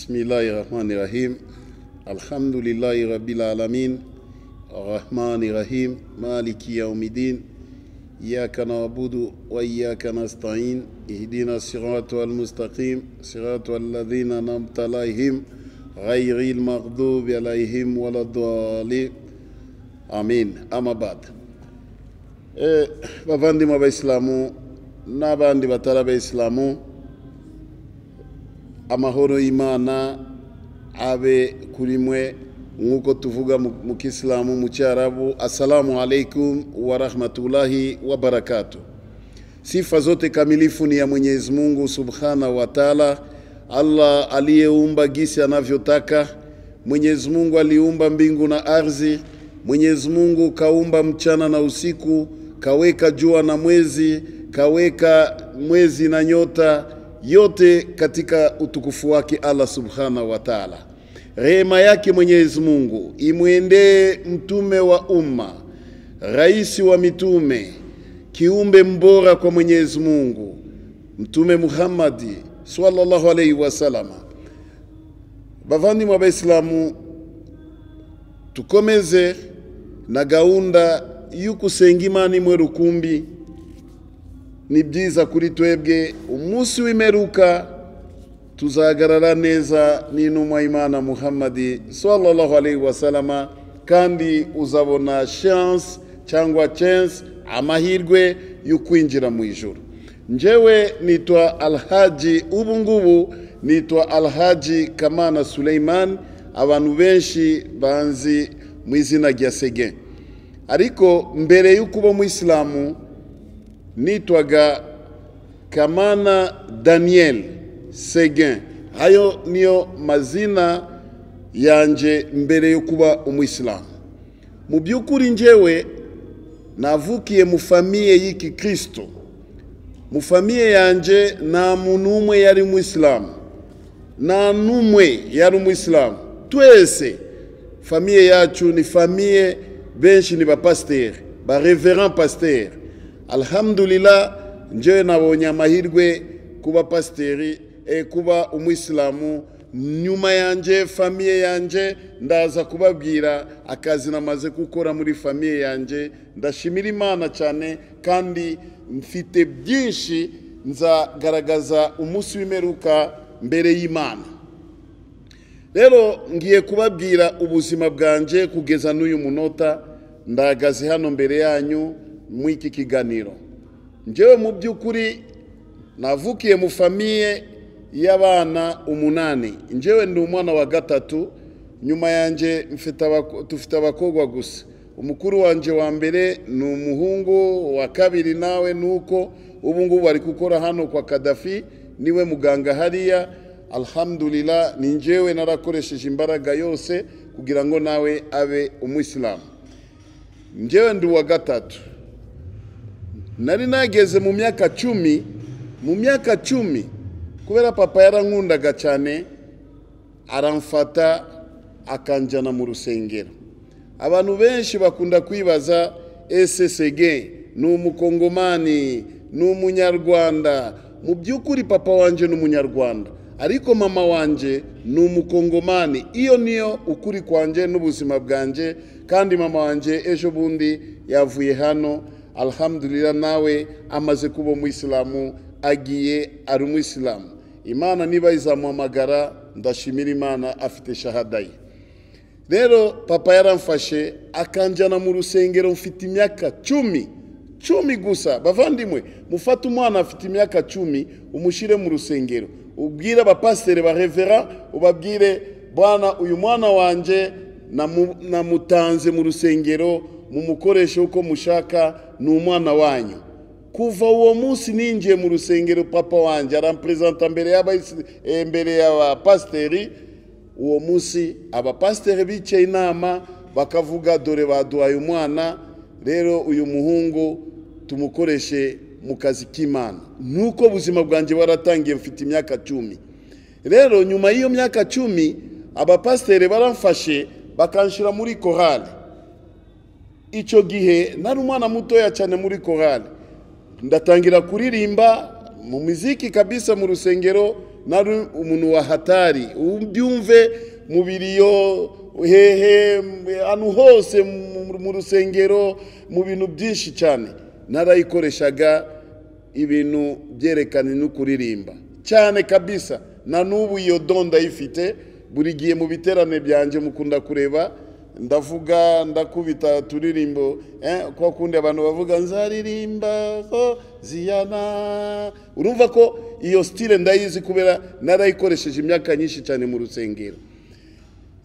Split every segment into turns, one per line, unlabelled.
Bismillahirrahmanirrahim. Alhamdulillahi Rabbil Alamin. Rahmanir Rahim. Maliki Yawmiddin. Iyyaka na'budu wa iyyaka nasta'in. Ihdina siratal mustaqim. Siratal ladzina an'amta alaihim ghayril maghdubi alaihim waladdallin. Amin. Amma ba'd. Eh, bavandimwe abayisilamu n'abandi batari abayisilamu amahoro y'imana abe kuri mwe nk'uko tuvuga mu mu kisilamu mu cyarabu assalamu alaikum wa rahmatullahi wa barakatu sifa zote kamilifu ni ya mwenyezi mungu subhanahu wa taala allah aliyeumba gisi anavyotaka mwenyezi mungu aliumba mbingu na ardhi mwenyezi mungu kaumba mchana na usiku kaweka jua na mwezi kaweka mwezi na nyota yote katika utukufu wake Allah subhanahu wa taala. Rehema yake Mwenyezi Mungu imwendee mtume wa umma, rais wa mitume, kiumbe mbora kwa Mwenyezi Mungu, Mtume Muhammadi sallallahu alaihi wasalama. Bavandimwe Baislamu, tukomeze na gahunda y'ukusengimana imwe rukumbi ni byiza kuri twebwe umunsi w'imeruka tuzahagarara neza n'intumwa y'imana muhammadi sallallahu alaihi wasalama kandi uzabona chance cyangwa chance amahirwe yo kwinjira mu ijoro njyewe nitwa alhaji ubu ngubu nitwa alhaji kamana suleiman abantu benshi banzi mu izina rya sege ariko mbere yo kuba umuyisilamu nitwaga Kamana Daniel Seguin. Hayo niyo mazina yanjye mbere yo kuba umuyisilamu. Mu by'ukuri njyewe navukiye mu famiye y'iki kirisito mu famiye yanjye nta muntu umwe yari umuyisilamu nta n'umwe yari umuyisilamu twese famiye yacu ni famiye benshi ni bapasiteri ba reverand pasiteri alhamdulillah njyewe nabonye amahirwe kuba pasiteri e, kuba umuyisilamu nyuma yanjye famiye yanjye ndaza kubabwira akazi namaze gukora muri famiye yanjye ndashimira imana cyane kandi mfite byinshi nzagaragaza umunsi w'imeruka mbere y'imana rero ngiye kubabwira ubuzima bwanjye kugeza n'uyu munota ndahagaze hano mbere yanyu muri iki kiganiro njyewe mu by'ukuri navukiye mu famiye y'abana umunani njyewe ndi umwana wa gatatu nyuma yanjye dufite abakobwa gusa umukuru wanjye wa mbere ni umuhungu wa kabiri nawe ni uko ubu ngubu bari gukora hano kwa kadafi niwe muganga hariya alhamdulillah ni njyewe narakoresheje imbaraga yose kugira ngo nawe abe umuyisilamu njyewe ndi uwa gatatu nari nageze mu myaka cumi mu myaka cumi kubera papa yarankundaga cyane aramfata akanjyana mu rusengero abantu benshi bakunda kwibaza ese sege ni umukongomani ni umunyarwanda mu by'ukuri papa wanjye ni umunyarwanda ariko mama wanjye ni umukongomani iyo niyo ukuri kwanjye n'ubuzima bwanjye kandi mama wanjye ejo bundi yavuye hano alhamdulillah nawe amaze kuba umuyisilamu agiye ari umuyisilamu imana niba izamuhamagara ndashimira imana afite shahada ye rero papa yaramfashe akanjyana mu rusengero mfite imyaka cumi cumi gusa bavandimwe mufate umwana afite imyaka cumi umushyire mu rusengero ubwire abapasiteri ba revera ubabwire bwana uyu mwana wanjye namutanze mu rusengero mumukoreshe uko mushaka ni umwana wanyu kuva uwo munsi ninjiye mu rusengero papa wanjye aramperezanta mbere mbere y'abapasiteri uwo munsi abapasiteri bicaye inama bakavuga dore baduhaye umwana rero uyu muhungu tumukoreshe mu kazi k'imana nuko ubuzima bwanjye waratangiye mfite imyaka cumi rero nyuma y'iyo myaka cumi abapasiteri baramfashe bakanshyira muri korali icyo gihe nari umwana mutoya cyane muri korali ndatangira kuririmba mu miziki kabisa mu rusengero nari umuntu wa hatari ubyumve mu biriyo hehe ahantu hose mu- mu rusengero mu bintu byinshi cyane narayikoreshaga ibintu byerekana no kuririmba cyane kabisa na n'ubu iyo do ndayifite buri gihe mu biterane byanjye mukunda kureba ndavuga ndakubita turirimbo eh, kwa kundi abantu bavuga nzaririmba ko ziyana urumva ko iyo style ndayizi kubera narayikoresheje imyaka nyinshi cyane mu rusengero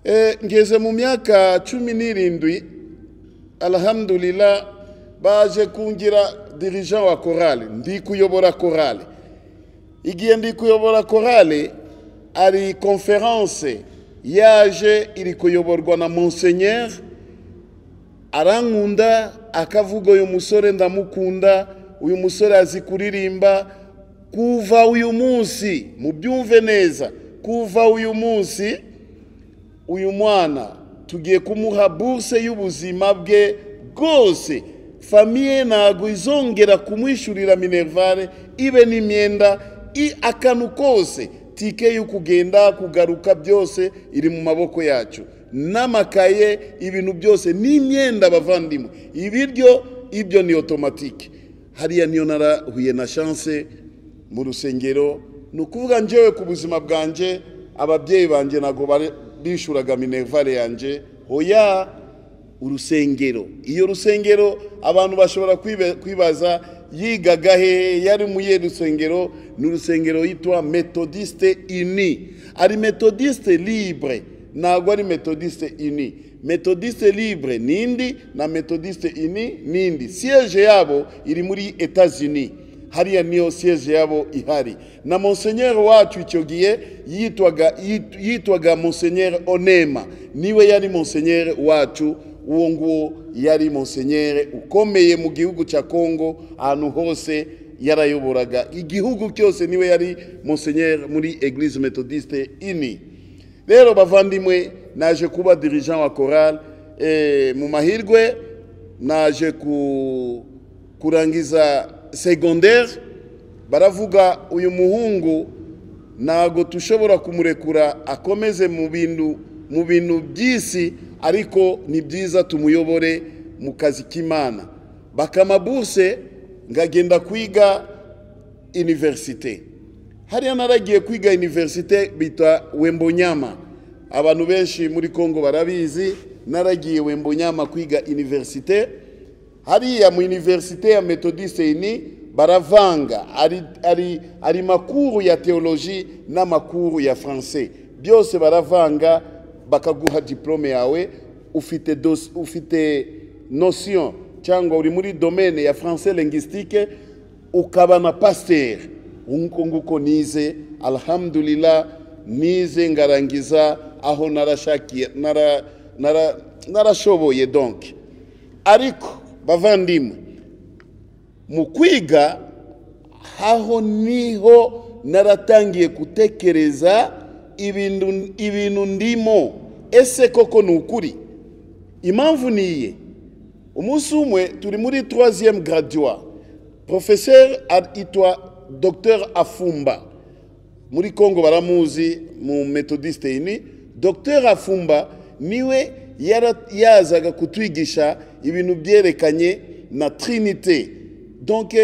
eh, ngeze mu myaka cumi n'irindwi alhamdulillah baje kungira dirigent wa korale ndi kuyobora korale igihe ndi kuyobora korale ari konferanse yaje iri kuyoborwa na monsenyeri arankunda akavuga uyu musore ndamukunda uyu musore azi kuririmba kuva uyu munsi mubyumve neza kuva uyu munsi uyu mwana tugiye kumuha buruse y'ubuzima bwe bwose famiye ntabwo izongera kumwishyurira minerivare ibe n'imyenda i akantu kose tike yo kugenda kugaruka byose iri mu maboko yacu n'amakaye ibintu byose n'imyenda abavandimwe ibiryo ibyo ni otomatike hariya niyo narahuye na chance mu rusengero ni ukuvuga njyewe ku buzima bwanjye ababyeyi banjye ntabwo bari- bishuraga minerivare yanjye hoya urusengero iyo rusengero abantu bashobora kwiba- kwibaza yigaga hehe yari mu iyihe rusengero ni urusengero yitwa metodiste ini ari metodiste libre ntabwo ari metodiste ini metodiste libre nindi na metodiste ini nindi siyeje yabo iri muri etazini hariya niyo siyeje yabo ihari na monsenyeri wacu icyo gihe yitwaga yit- yitwaga monsenyeri onema niwe yari monsenyeri wacu uwo nguwo yari monsenyeri ukomeye mu gihugu cya kongo ahantu hose yarayoboraga igihugu cyose niwe yari monsenyeri muri eglise metodiste ini rero bavandimwe naje kuba dirigent wa korali mu mahirwe naje ku- kurangiza secondaire baravuga uyu muhungu ntabwo dushobora kumurekura akomeze mu bintu mu bintu by'isi ariko ni byiza tumuyobore mu kazi k'imana bakamabuse ngagenda kwiga iniverisite hariya naragiye kwiga iniverisite bita wembonyama abantu benshi muri kongo barabizi naragiye wembonyama kwiga iniverisite hariya mu iniverisite ya metodiste ini baravanga ari, ari, ari makuru ya teoloji n'amakuru ya francais byose baravanga bakaguha diplome yawe ufite, dos, ufite notion cyangwa uri muri domaine ya francais linguistique ukaba na pasiteri nguko nguko nize alhamdulillah nize ngarangiza aho narashakiye nara- nara- narashoboye donc ariko bavandimwe mu kwiga aho niho naratangiye gutekereza ibintu ibintu ndimo ese koko ni ukuri impamvu ni iye umunsi umwe turi muri troisième gradua professeur itwa docteur afumba muri kongo baramuzi mu metodiste ini docteur afumba niwe yara- yazaga kutwigisha ibintu byerekanye na trinite donc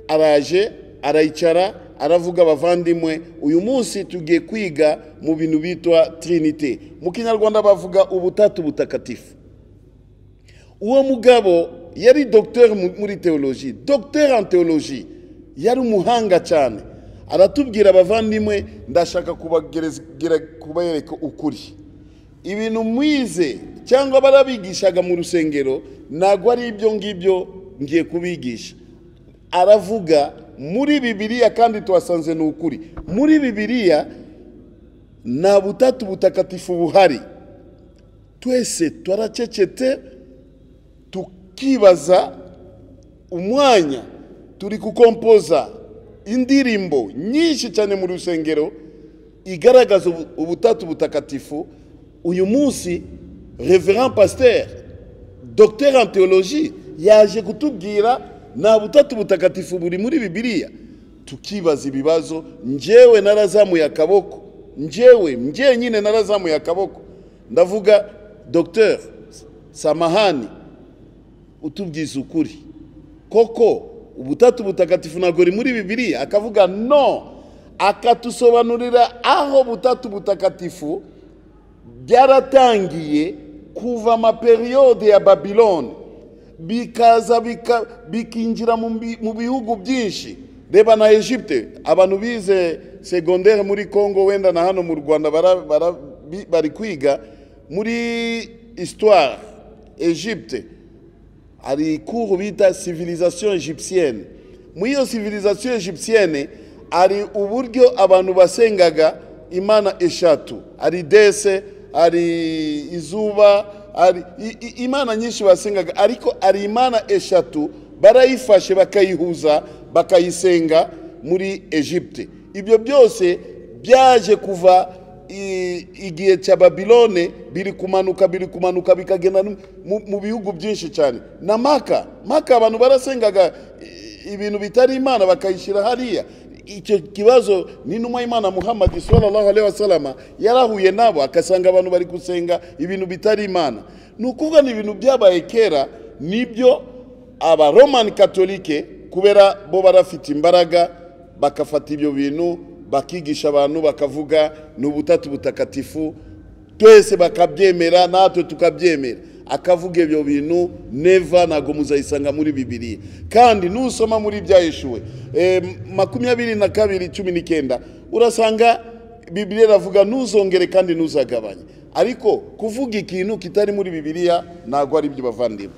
araje arayicara aravuga abavandimwe uyu munsi tugiye kwiga mu bintu bitwa trinite mu kinyarwanda bavuga ubutatu butakatifu uwo mugabo yari dogiteri muri teoloji dogiteri en teoloji yari umuhanga cyane aratubwira abavandimwe ndashaka kubagerageza kubereka ukuri ibintu mwize cyangwa barabigishaga mu rusengero ntabwo ari ibyo ngibyo ngiye kubigisha aravuga muri bibiliya kandi tuhasanze ni ukuri muri bibiliya nta butatu butakatifu buhari twese turacecetse tukibaza umwanya turi gukompoza indirimbo nyinshi cyane mu rusengero igaragaza ubu- ubutatu butakatifu uyu munsi reverend pasteur docteur en theologie yaje kutubwira nta butatu butakatifu buri muri bibiliya tukibaza ibibazo njyewe narazamuye akaboko njyewe njyenyine narazamuye akaboko ndavuga dogiteri samahani utubwiza ukuri koko ubutatu butagatifu ntabwo muri bibiri akavuga no akatusobanurira aho butatu butagatifu byaratangiye kuva amaperiyode ya babiloni bikaza bika- bikinjira mu bi- mu bihugu byinshi reba na egypte abantu bize segondere muri congo wenda na hano mu rwanda bara- bara- bi- bari kwiga muri histoire egypte hari ikuru bita civilisation egyptienne muri iyo civilisation egyptienne hari uburyo abantu basengaga imana eshatu hari dese hari izuba hari i- i- imana nyinshi basengaga ariko hari imana eshatu barayifashe bakayihuza bakayisenga muri egypte ibyo byose byaje kuva i- igihe cya babilone biri kumanuka biri kumanuka bikagenda no mu- mu bihugu byinshi cyane na maka maka abantu barasengaga i- ibintu bitari imana bakayishyira hariya icyo kibazo ni inuma y'imana muhammad sallallahu alaihi wasalama yarahuye nabo akasanga abantu bari gusenga ibintu bitari imana ni ukuvuga ni ibintu byabaye kera nibyo aba roman katolike kubera bo barafite imbaraga bakafata ibyo bintu bakigisha abantu bakavuga ni ubutatu butakatifu twese bakabyemera natwe tukabyemera akavuga ibyo bintu neva ntabwo muzayisanga muri bibiriya kandi nusoma muri byahishuwe eh, makumyabiri na kabiri cumi n'icyenda urasanga bibiriya iravuga ntuzongere kandi ntuzagabanye ariko kuvuga ikintu kitari muri bibiriya ntabwo ari byo bavandimwe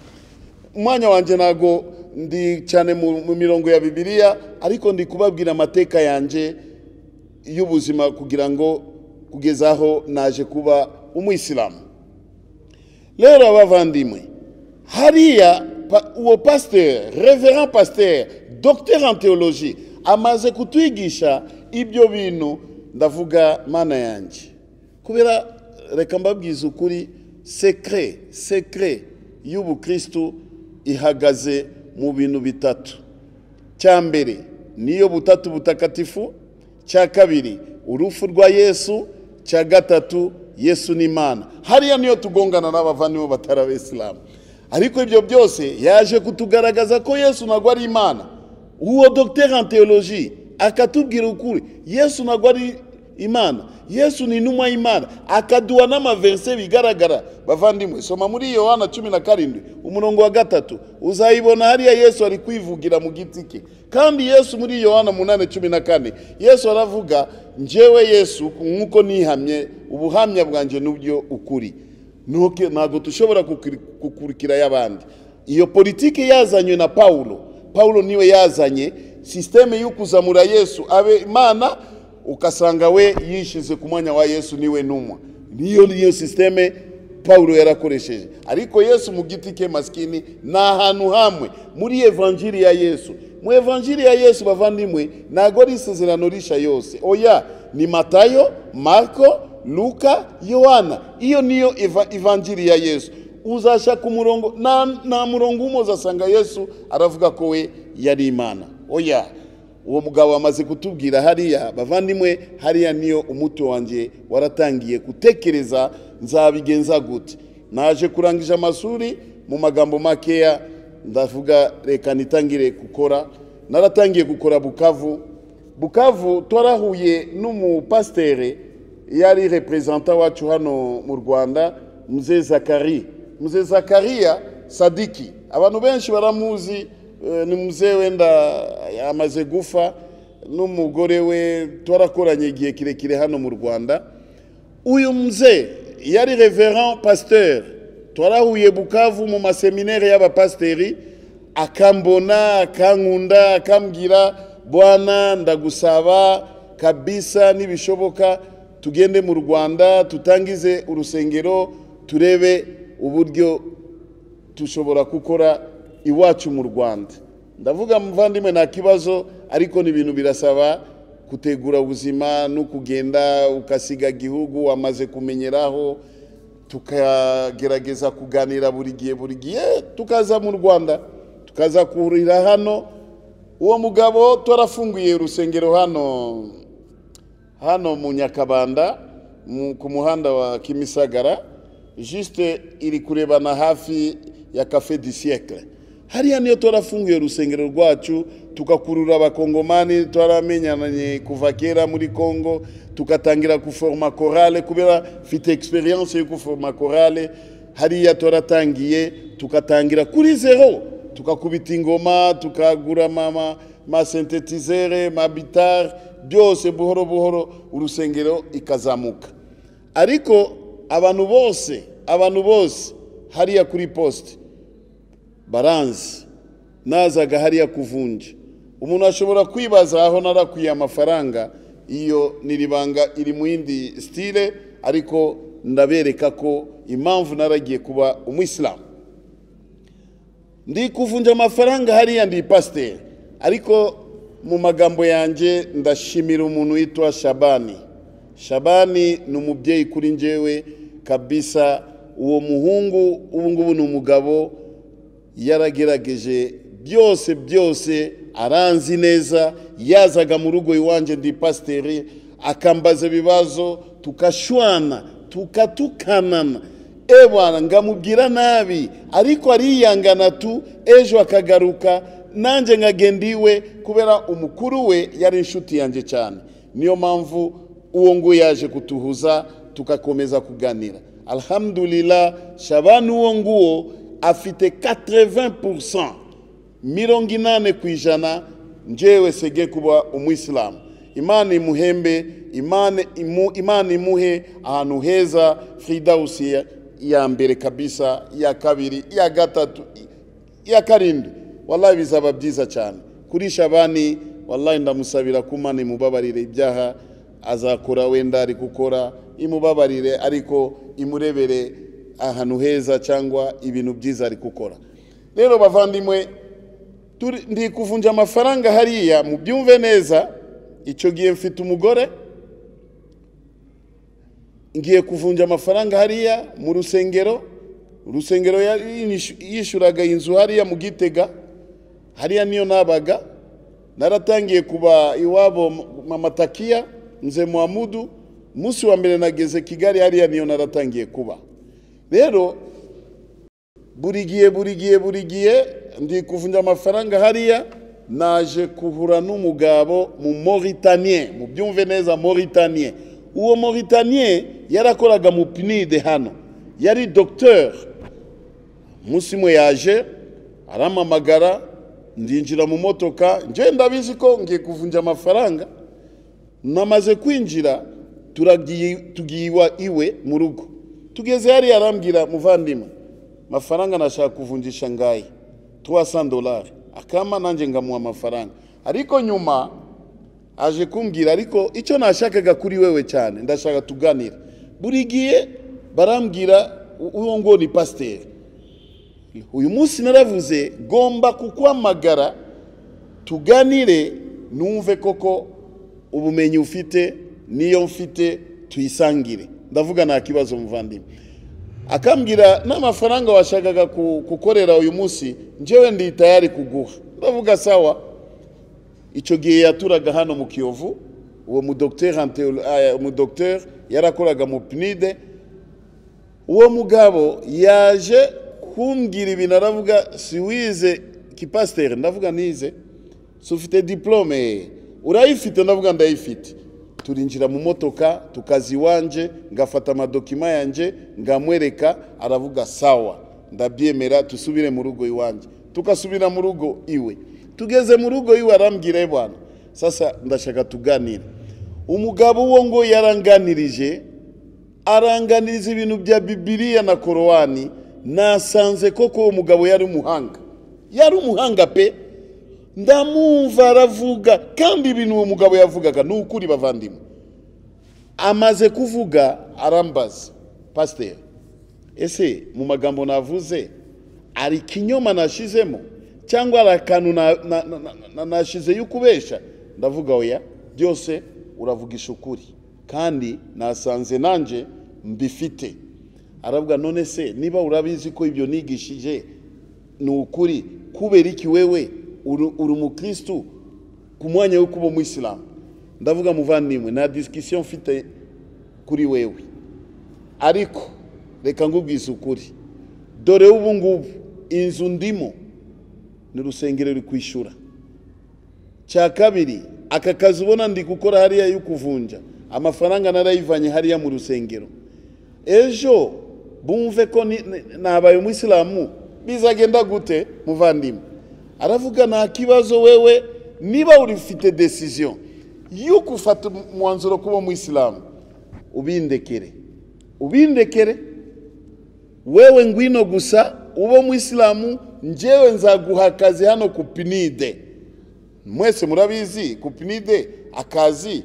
umwanya wanjye ntago ndi cyane mu mu mirongo ya bibiliya ariko ndi kubabwira amateka yanjye y'ubuzima kugira ngo kugeza aho naje kuba umuyisilamu rero abavandimwe hariya pa- uwo pasiteri reverend pasiteri dogiteri en teoloji amaze kutwigisha ibyo bintu ndavuga mana yanjye kubera reka mbabwiza ukuri sekire sekire y'ubukristu ihagaze mu bintu bitatu cya mbere niyo butatu butakatifu cya kabiri urufu rwa yesu cya gatatu yesu ni imana hariya niyo tugongana n'abavandimwe batari abisilamu ariko ibyo byose yaje kutugaragaza ko yesu ntabwo ari imana uwo dogiteri en teoloji akatubwira ukuri yesu ntabwo ari imana yesu ni intumwa y'imana akaduha n'amaverse bigaragara bavandimwe soma muri yohana cumi na karindwi umurongo wa gatatu uzayibona hariya yesu ari kwivugira mu giti ke kandi yesu muri yohana munani cumi na kane yesu aravuga njyewe yesu nk'uko nihamye ubuhamya bwanjye n'ubyo ukuri Ntuke- ntabwo dushobora gukurikira y'abandi iyo politiki yazanywe na pawulo pawulo niwe yazanye sisiteme yo kuzamura yesu abe imana ukasanga we yishize ku mwanya wa yesu niwe numwa niyo niyo sisiteme pawulo yarakoresheje ariko yesu mu giti ke masikini ni ahantu hamwe muri evanjiri ya yesu mu evanjiri ya yesu bavandimwe ntabwo ari isezerano risha yose oya ni matayo marko luka yohana iyo niyo eva- evanjiri ya yesu uzashaka umurongo nta nta murongo umwe uzasanga yesu aravuga ko we yari imana oya uwo mugabo amaze kutubwira hariya bavandimwe hariya niyo umuti wanjye waratangiye gutekereza nzabigenza gute naje kurangije amashuri mu magambo makeya ndavuga reka nitangire gukora naratangiye gukora bukavu bukavu twarahuye n'umupasiteri yari reperezanta wacu hano mu rwanda mzee zakari mzee zakariya sadiki abantu benshi baramuzi eh, ni mzee wenda amaze gufa n'umugore we twarakoranye igihe kirekire hano mu rwanda uyu mzee yari reverend pasteur twarahuye bukavu mu maseminere y'abapasiteri akambona akankunda akambwira bwana ndagusaba kabisa nibishoboka tugende mu rwanda tutangize urusengero turebe uburyo dushobora gukora iwacu mu rwanda ndavuga muvandimwe nta kibazo ariko ni ibintu birasaba gutegura ubuzima no kugenda ukasiga igihugu wamaze kumenyeraho tukagerageza kuganira buri gihe buri gihe tukaza mu rwanda tukaza kurira hano uwo mugabo twarafunguye urusengero hano hano mu nyakabanda mu- ku muhanda wa kimisagara jisite iri kurebana hafi ya cafe du siècle hariya niyo twarafunguye urusengero rwacu tugakurura abakongomani twaramenyanye kuva kera muri congo tugatangira guforoma korale kubera mfite experience yo guforoma korale hariya twaratangiye tugatangira kuri zero tukakubita ingoma tukagura ama masentetizere mabitare byose buhoro buhoro urusengero ikazamuka ariko abantu bose abantu bose hariya kuri posite baranzi nazaga hariya kuvunja umuntu ashobora kwibaza aho narakwiye amafaranga iyo niribanga iri mu yindi sitire ariko ndabereka ko impamvu naragiye kuba umwisilamu ndi kuvunja amafaranga hariya ndi pasiteri ariko mu magambo yanjye ndashimira umuntu witwa shabani shabani ni umubyeyi kuri njyewe kabisa uwo muhungu ubu ngubu ni umugabo yaragerageje byose byose aranzi neza yazaga mu rugo iwanjye ndi pasiteri akambaza ibibazo tukashwana tukatukanana ebana ngamubwira nabi ariko ariyangana tu ejo akagaruka nanjye nkagenda iwe kubera umukuru we yari inshuti yanjye cyane niyo mpamvu uwo nguwo yaje kutuhuza tugakomeza kuganira alhamdulillah shabani uwo nguwo afite 80% mirongo inane ku ijana njewe sege kuba umwisilamu imana imuhembe imana, imu, imana imuhe ahantu heza fridausi ya- ya mbere kabisa ya kabiri ya gatatu i- ya karindwi wallahi bizaba byiza cyane kuri shabani wallahi ndamusabira ko imana imubabarire ibyaha azakora wenda ari gukora imubabarire ariko imurebere ahantu heza cyangwa ibintu byiza ari gukora rero bavandimwe Turi- ndi kuvunja amafaranga hariya mubyumve neza icyo gihe mfite umugore ngiye kuvunja amafaranga hariya mu rusengero urusengero yari yishu- yishyuraga inzu hariya mu gitega hariya niyo nabaga naratangiye kuba iwabo mama takiya nze muhamudu umunsi wa mbere nageze kigali hariya niyo naratangiye kuba rero buri gihe buri gihe buri gihe ndi kuvunja amafaranga hariya naje kuhura n'umugabo mu Mauritanie mu byumve neza Mauritanie uwo Mauritanie yarakoraga mu PNID hano yari docteur umunsi mwe yaje arampamagara ndinjira mu motoka nje ndabizi ko ngiye kuvunja amafaranga namaze kwinjira turagiye tugiye iwa- iwe mu rugo tugeze hari arambwira muvandimwe amafaranga nashaka kuvunjisha ngaye 300 dolari akama nanjye ngamuha amafaranga ariko nyuma aje kumbwira ariko icyo nashakaga kuri wewe cyane ndashaka tuganira buri gihe barambwira u- uwo ngo ni pasiteri uyu munsi naravuze gomba kukwamagara tuganire numve koko ubumenyi ufite niyo mfite tuyisangire ndavuga nta kibazo muvandimwe akambwira n'amafaranga washakaga ku- gukorera uyu munsi njyewe ndi tayari kuguha ndavuga sawa icyo gihe yaturaga hano mu kiyovu uwo mudogiteri en théolo- ah, umudogiteri yarakoraga mu pinide uwo mugabo yaje kumbwira ibintu aravuga si wize kipasiteri ndavuga nize si ufite diplome urayifite ndavuga ndayifite turinjira mu motoka tukazi iwanje ngafata amadokima yanjye ngamwereka aravuga sawa ndabyemera tusubire mu rugo iwanjye tukasubira mu rugo iwe tugeze mu rugo iwe arambwira "Eh bwana sasa ndashaka tuganire umugabo uwo ngo yaranganirije aranganiriza ibintu bya bibiriya na korowani nasanze koko uwo mugabo yari umuhanga yari umuhanga pe ndamwumva aravuga kandi ibintu uwo mugabo yavugaga ni ukuri bavandimwe amaze kuvuga arambaza pasiteri ese mu magambo navuze hari ikinyoma nashizemo cyangwa hari akantu na- na- na- na- na- nashize y'ukubesha ndavuga oya byose uravugisha ukuri kandi nasanze nanjye mbifite aravuga none se niba urabizi ko ibyo nigishije ni ukuri kubera iki wewe uri uri umukirisitu ku mwanya wo kuba umuyisilamu ndavuga muvandimwe nta disikisiyo mfite kuri wewe ariko reka ngubwize ukuri dore ubu ngubu inzu ndimo ni urusengero ruri kwishyura cya kabiri aka kazi ubona ndi gukora hariya yo kuvunja amafaranga narayivanye hariya mu rusengero ejo bumve ko ni- ni- nabaye umuyisilamu bizagenda gute muvandimwe aravuga nta kibazo wewe niba urifite desiziyo yo gufata umwanzuro kuba umuyisilamu ubindekere ubindekere wewe ngwino gusa ube umuyisilamu njyewe nzaguha akazi hano ku pinide mwese murabizi ku pinide akazi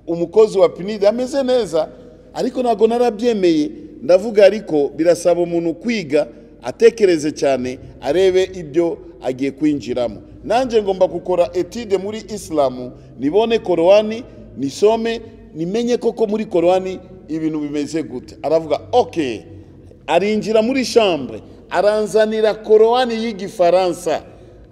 umukozi wa pinide ameze neza ariko ntabwo narabyemeye ndavuga ariko birasaba umuntu kwiga atekereze cyane arebe ibyo agiye kwinjiramo nanjye ngomba gukora etide muri isilamu nibone korowani nisome nimenye koko muri korowani ibintu bimeze gute aravuga oke arinjira muri shambure aranzanira korowani y'igifaransa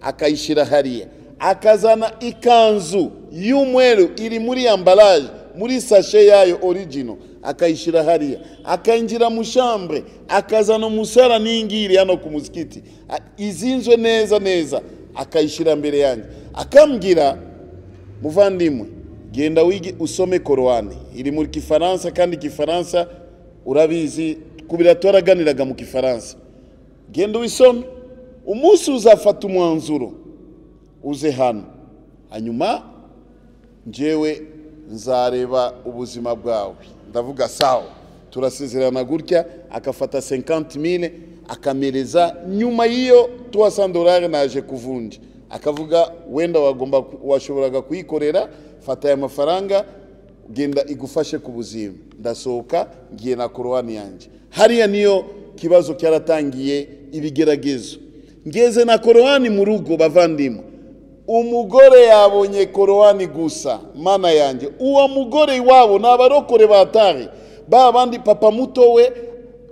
akayishyira hariya akazana ikanzu y'umweru iri muri ambaraje muri sashe yayo origino akayishyira hariya akinjira mu shambure akazana umusara n'ingiri hano ku musikiti A- izinzwe neza neza akayishyira mbere yanjye akambwira muvandimwe genda wige usome korowani iri mu kifaransa kandi ikifaransa urabizi kubira twaraganiraga mu kifaransa genda ubisome umunsi uzafata umwanzuro uze hano hanyuma njyewe nzareba ubuzima bwawe ndavuga sawa turasezerana gutya akafata 50,000 akamereza nyuma y'iyo 300 dolari naje kuvunja akavuga wenda wagomba ku- washoboraga kuyikorera fata aya mafaranga genda igufashe ku buzima ndasohoka ngiye na korowani yanjye hariya niyo kibazo cyaratangiye ibigeragezo ngeze na korowani mu rugo bavandimwe umugore yabonye korowani gusa mana yanjye uwo mugore iwabo ni abarokore batari ba bandi papa muto we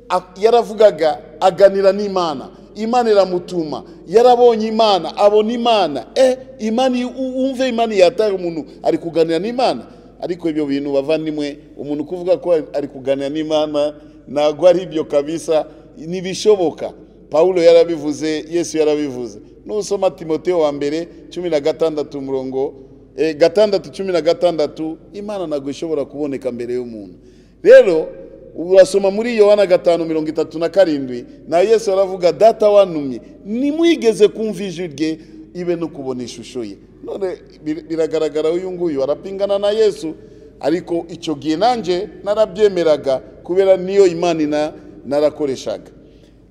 a- yaravugaga aganira n'imana imana iramutuma yarabonye imana abona imana eh imana i- u- umve imana yataye umuntu ari kuganira n'imana ariko ibyo bintu bavandimwe umuntu kuvuga ko ari- ari kuganira n'imana ntabwo ari ibyo kabisa ntibishoboka pawulo yarabivuze yesu yarabivuze nusoma timoteo wa mbere cumi na gatandatu umurongo eh, gatandatu cumi na gatandatu imana ntabwo ishobora kuboneka mbere y'umuntu rero urasoma muri yohana gatanu mirongo itatu na karindwi na yesu aravuga data wantumye nimwigeze kumva ijwi rye ibe no kubona ishusho ye none bir- biragaragara uyu nguyu arapingana na yesu ariko icyo gihe nanjye narabyemeraga kubera niyo imana ina- narakoreshaga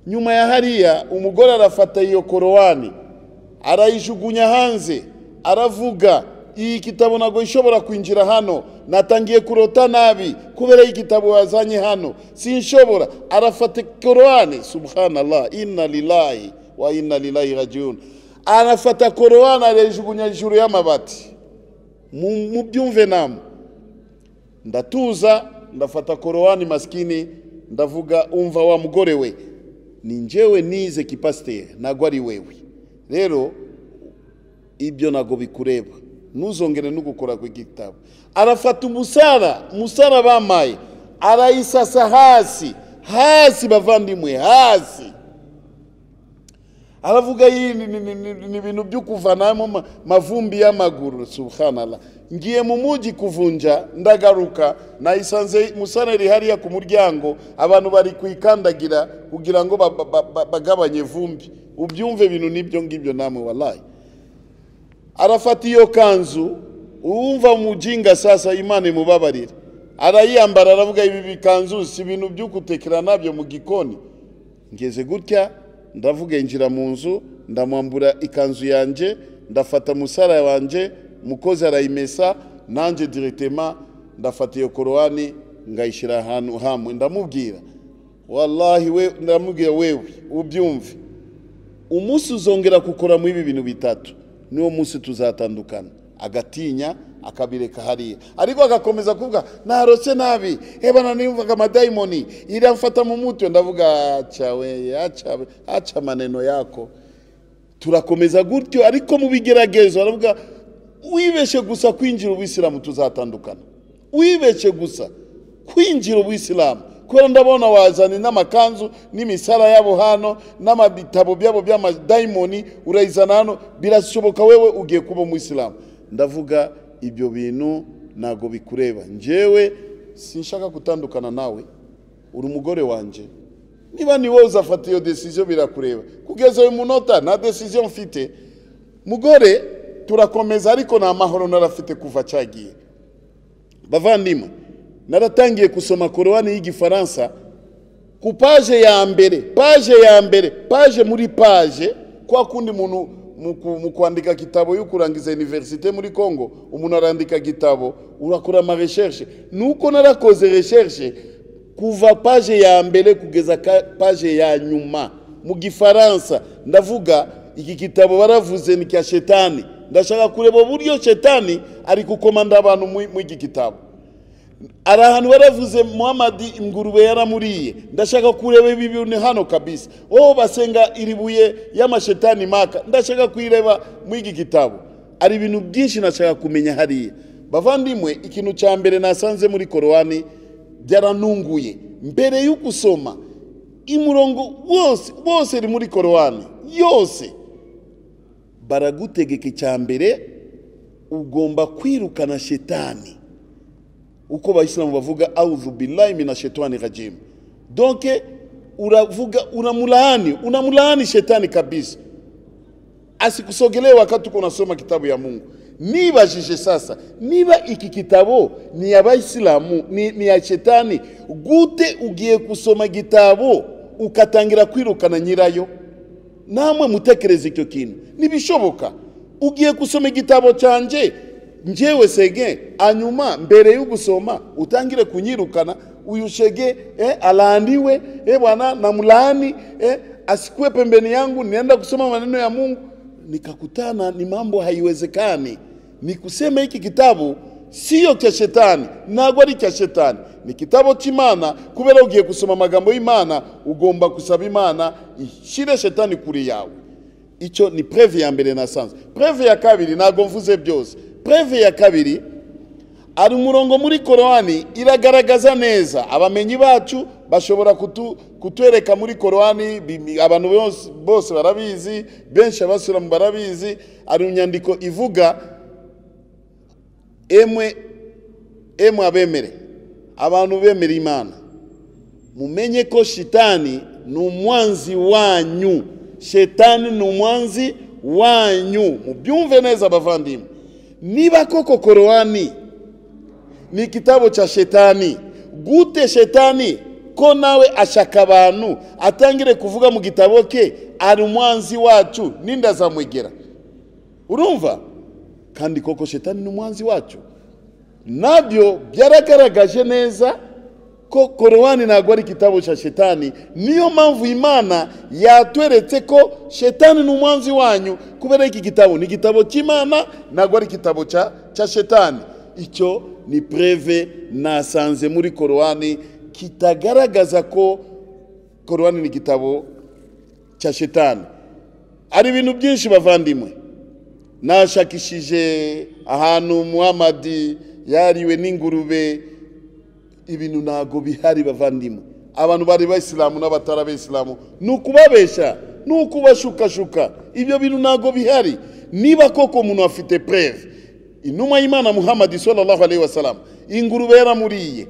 nyuma ya hariya umugore arafata iyo korowani arayijugunya hanze aravuga iyi kitabo ntabwo ishobora kwinjira hano natangiye kurota nabi kubera iyi kitabo wazanye hano sinshobora arafata korowani subhanallah inna lillahi wa inna lillahi rajiun arafata korowani arayijugunya hejuru y'amabati Mu- mubyumve namwe ndatuza ndafata korowani maskini ndavuga umva wa mugore we ni njyewe nize kipasiteri ntabwo ari wewe rero ibyo ntabwo bikureba ntuzongere no gukora ku gitabo arafata umusara umusara bamaye arayisasa hasi hasi bavandimwe hasi aravuga iyi ni- ni- ni- ni- ni ibintu byo kuvanamo ma- mavumbi y'amaguru subhanallah ngiye mu mujyi kuvunja ndagaruka nayisanze musana iri hariya ku muryango abantu bari kuyikandagira kugira ngo ba- ba- ba- ba- bagabanye vumbi ubyumve ibintu n'ibyo ngibyo namwe wallahi arafata iyo kanzu uwumva mujinga sasa imana imubabarire arayiyambara aravuga ibi bikanzu si ibintu byo gutekera nabyo mu gikoni ngeze gutya ndavuga injira mu nzu ndamwambura ikanzu yanjye ndafata musara wanjye mukozi arayimesa nanjye diretema ndafata iyo korowani ngayishyira ahantu hamwe ndamubwira wallahi we ndamubwira wewe ubyumve umunsi uzongera gukora muri ibi bintu bitatu niwo munsi tuzatandukana agatinya akabireka hariya ariko agakomeza kuvuga narose nabi ebana niyumvaga amadayimoni iramfata mu mutwe ndavuga acawe acawe aca maneno yako turakomeza gutyo ariko mu bigeragezo baravuga wibeshye gusa kwinjira ubuyisilamu tuzatandukana wibeshye gusa kwinjira ubuyisilamu kubera ndabona wazanye n'amakanzu n'imisara yabo hano n'amabitabo byabo by'amadayimoni urayizana hano birashoboka wewe ugiye kuba umuyisilamu ndavuga ibyo bintu ntabwo bikureba njyewe sinshaka gutandukana nawe uri umugore wanjye niba ni wowe uzafata iyo desiziyo birakureba kugeza uyu munota nta desiziyo mfite mugore turakomeza ariko nta mahoro narafite kuva cyagiye bavandimwe naratangiye gusoma korowani y'igifaransa ku paje ya mbere paje ya mbere paje muri paje kwa kundi umuntu mu ku- mu kwandika gitabo yo kurangiza iniverisite muri congo umuntu arandika gitabo urakora ama recherche nuko narakoze recherche kuva paje ya mbere kugeza ka- paje ya nyuma mu gifaransa ndavuga iki gitabo baravuze ni cya shetani ndashaka kureba uburyo shetani ari gukomanda abantu muri muri iki gitabo hari ahantu baravuze muhamadi ingurube yaramuriye ndashaka kureba ibi bintu hano kabisa wowe basenga iribuye y'amashetani maka ndashaka kuyireba muri iki gitabo hari ibintu byinshi nashaka kumenya hariya bavandimwe ikintu cya mbere nasanze muri korowani byaranunguye mbere yo gusoma umurongo wose wose uri muri korowani yose baragutegeka icya mbere ugomba kwirukana shetani uko abayisilamu bavuga awuzu billahi mina shetani rajim donke uravuga unamulaani unamulaani shetani kabisa asikusogelee wakati uko unasoma kitabu ya mungu nibajije sasa niba iki kitabo ni ya bayisilamu ni, ni ya shetani gute ugiye kusoma gitabo ukatangira kwirukana nyirayo namwe mutekereze icyo kintu ntibishoboka ugiye gusoma igitabo cyanjye njyewe sege hanyuma mbere yo gusoma utangire kunyirukana uyu shege eh, alandiwe eh, bwana namlaani eh, asikue pembeni yangu nienda kusoma maneno ya mungu nikakutana ni mambo haiwezekani ni kusema hiki kitabu siyo cya shetani ntabwo ari cya shetani ni kitabo cy'imana kubera ugiye gusoma amagambo y'imana ugomba gusaba imana ishyire shetani kuri yawe icyo ni preve ya mbere nasanze preve ya kabiri ntabwo mvuze byose preve ya kabiri hari umurongo muri korowani iragaragaza neza abamenyi bacu bashobora kutu, kutwereka muri korowani bimi- abantu bose- bose barabizi benshi abasilamu barabizi hari inyandiko ivuga emwe emwe abemere abantu bemera imana mumenye ko shitani ni umwanzi wanyu shetani ni umwanzi wanyu mubyumve neza abavandimwe niba koko korowani ni igitabo cya shetani gute shetani ko nawe ashaka abantu atangire kuvuga mu gitabo ke ari umwanzi wacu n'indazamwegera urumva kandi koko shetani ni umwanzi wacu nabyo byaragaragaje neza ko korowani ntabwo ari igitabo cya shetani niyo mpamvu imana yatweretse ko shetani ni umwanzi wanyu kubera iki gitabo ni igitabo cy'imana ntabwo ari igitabo cya cya shetani icyo ni preve nasanze muri korowani kitagaragaza ko korowani ni igitabo cya shetani hari ibintu byinshi bavandimwe nashakishije ahantu muhamadi yariwe n'ingurube ibintu ntabwo bihari bavandimwe abantu bari bayisilamu n'abatari abayisilamu ni ukubabeshya ni ukubashukashuka ibyo bintu ntabwo bihari niba koko umuntu afite preve inuma y'imana muhamadi sallallahu alaihi wasallam ingurube yaramuriye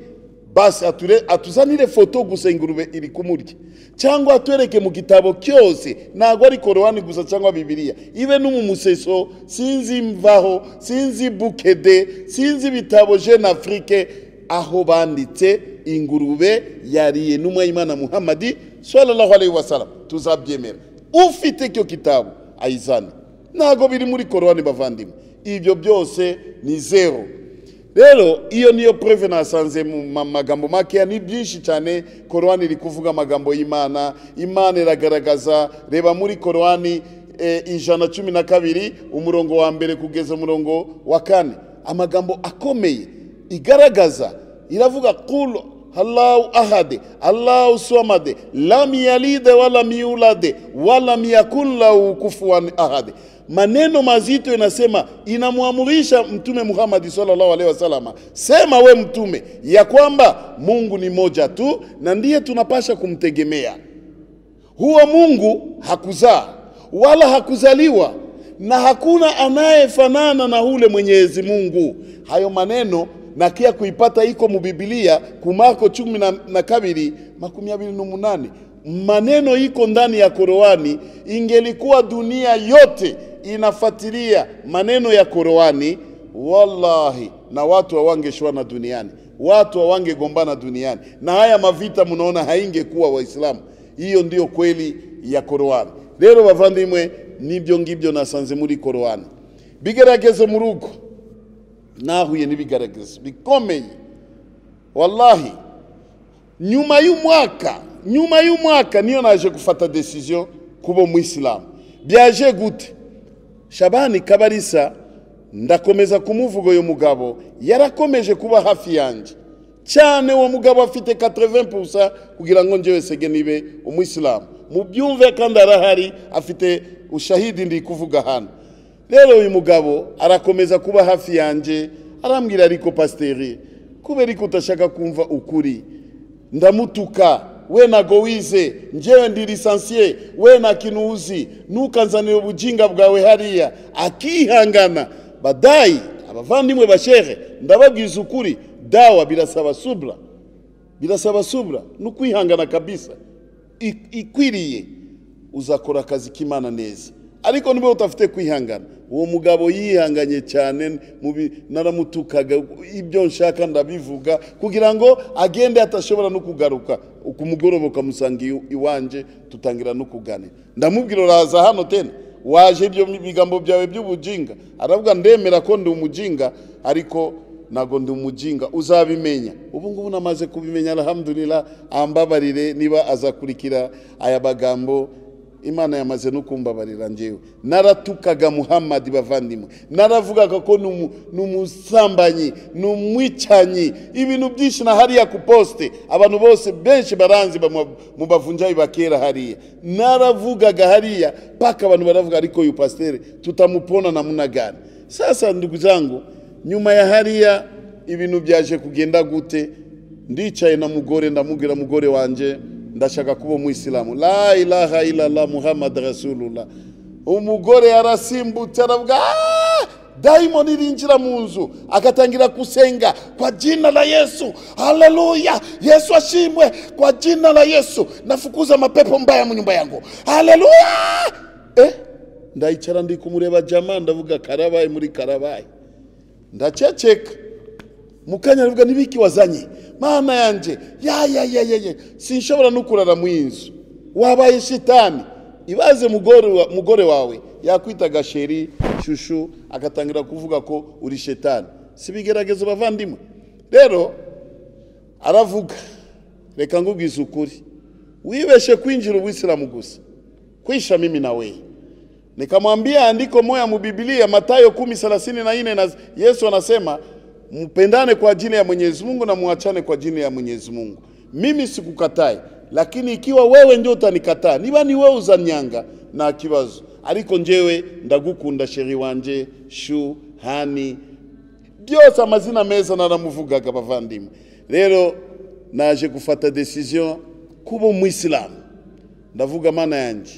basi ature, atuzanire foto gusa ingurube iri kumurya cyangwa atwereke mu gitabo cyose ntabwo ari korowani gusa cyangwa bibiliya ibe no mu museso sinzi mvaho sinzi bukede sinzi ibitabo jeune afrique aho banditse ingurube yariye n'umwe y'imana muhamadi sallallahu alaihi wasallam tuzabyemera ufite icyo gitabo ayizane ntabwo biri muri korowani bavandimwe ibyo byose ni zero rero iyo niyo preve nasanze mu ma- magambo makeya ni byinshi cyane korowani iri kuvuga amagambo y'imana imana iragaragaza reba muri korowani eh, ijana cumi na kabiri umurongo wa mbere kugeza umurongo wa kane amagambo akomeye igaragaza iravuga kulu allahu ahade allahu somade lam yalide walam yulade walam yakun lahu kufuwan ahade maneno mazito inasema inamwamurisha mtume muhamadi sallallahu alaihi wasallam sema we mtume ya kwamba mungu ni moja tu na ndiye tunapasha kumtegemea huo mungu hakuzaa wala hakuzaliwa na hakuna anayefanana na ule mwenyezi mungu hayo maneno nakia kuipata iko mubibilia kumako chumi na, na kabiri makumi abiri numunane maneno iko ndani ya koroani ingelikuwa dunia yote inafatilia maneno ya koroani wallahi na watu hawangeshuana duniani watu hawangegombana duniani na haya mavita mnaona haingekuwa waislamu hiyo ndiyo kweli ya koroani rero bavandimwe nibyo ngibyo nasanze muri koroani bigeragezo mu rugo nahuye n'ibigeragezo bikomeye wallahi nyuma y'umwaka nyuma y'umwaka niyo naje gufata decision kuba umuyisilamu byaje gute shabani kabarisa ndakomeza kumuvuga uyu mugabo yarakomeje kuba hafi yanjye cyane uwo mugabo afite 80% kugira ngo njyewe sege nibe umuyisilamu mubyumve kandi arahari afite ushahidi ndi kuvuga hano rero uyu mugabo arakomeza kuba hafi yanjye arambwira ariko pasiteri kubera ariko utashaka kumva ukuri ndamutuka we nago wize njyewe ndi lisansiye we na kinuzi ntukanzanire ubujinga bwawe hariya akihangana badayi abavandimwe bashehe ndababwiza ukuri dawa birasaba subra birasaba subra ni ukwihangana kabisa I- ikwiriye uzakora akazi k'imana neza ariko niba udafite kwihangana uwo mugabo yihanganye cyane mu bi- naramutukaga ibyo nshaka ndabivuga kugira ngo agende atashobora no kugaruka ku mugoroba ukamusanga iw- iwanje tutangira no kuganira ndamubwira uraza hano tena waje ibyo bigambo byawe by'ubujinga aravuga ndemera ko ndi umujinga ariko ntabwo ndi umujinga uzabimenya ubu ngubu namaze kubimenya alhamdulillah ambabarire niba azakurikira aya magambo imana yamaze no kumbabarira njyewe naratukaga muhamadi bavandimwe naravugaga ko ni umu- ni umusambanyi ni umwicanyi ibintu byinshi na hariya ku posite abantu bose benshi baranzi bamu- mubavunjayi bakera hariya naravugaga hariya paka abantu baravuga ariko uyu pasiteri tutamupona namuna gani sasa ndugu zangu nyuma ya hariya ibintu byaje kugenda gute ndicaye na mugore ndamubwira mugore wanje ndashaka kuba umuyisilamu la ilaha illallah muhammad rasulullah umugore yarasimbutse aravuga "Ah!" daimoni irinjira mu nzu agatangira kusenga kwa jina la yesu haleluya yesu ashimwe kwa jina la yesu nafukuza mapepo mbaya mu nyumba yangu haleluya eh? ndaicara ndi kumureba jamaa ndavuga karabaye muri karabaye ndaceceka mukanya aravuga n'ibiki wazanye mana yanjye ya ya ya ya ya sinshobora no kurara mu inzu wabaye shitani ibaze mugore, wa, mugore wawe yakwitaga sheri shushu agatangira kuvuga ko uri shetani si bigeragezo bavandimwe rero aravuga reka ngubwize ukuri wibeshe kwinjira ubuyisilamu gusa kwisha mimi na wewe nikamwambia andiko moya mu Biblia Mathayo 10:34 na Yesu anasema mpendane kwa jina ya Mwenyezi Mungu na muachane kwa jina ya Mwenyezi Mungu. Mimi sikukatai, lakini ikiwa wewe ndio utanikataa, niba ni wewe uzanyanga na kibazo ariko njewe ndagukunda sheri wanje shu hani byose amazina meza naramuvugaga bavandimwe rero naje gufata decision kuba umuyisilamu ndavuga mana yanjye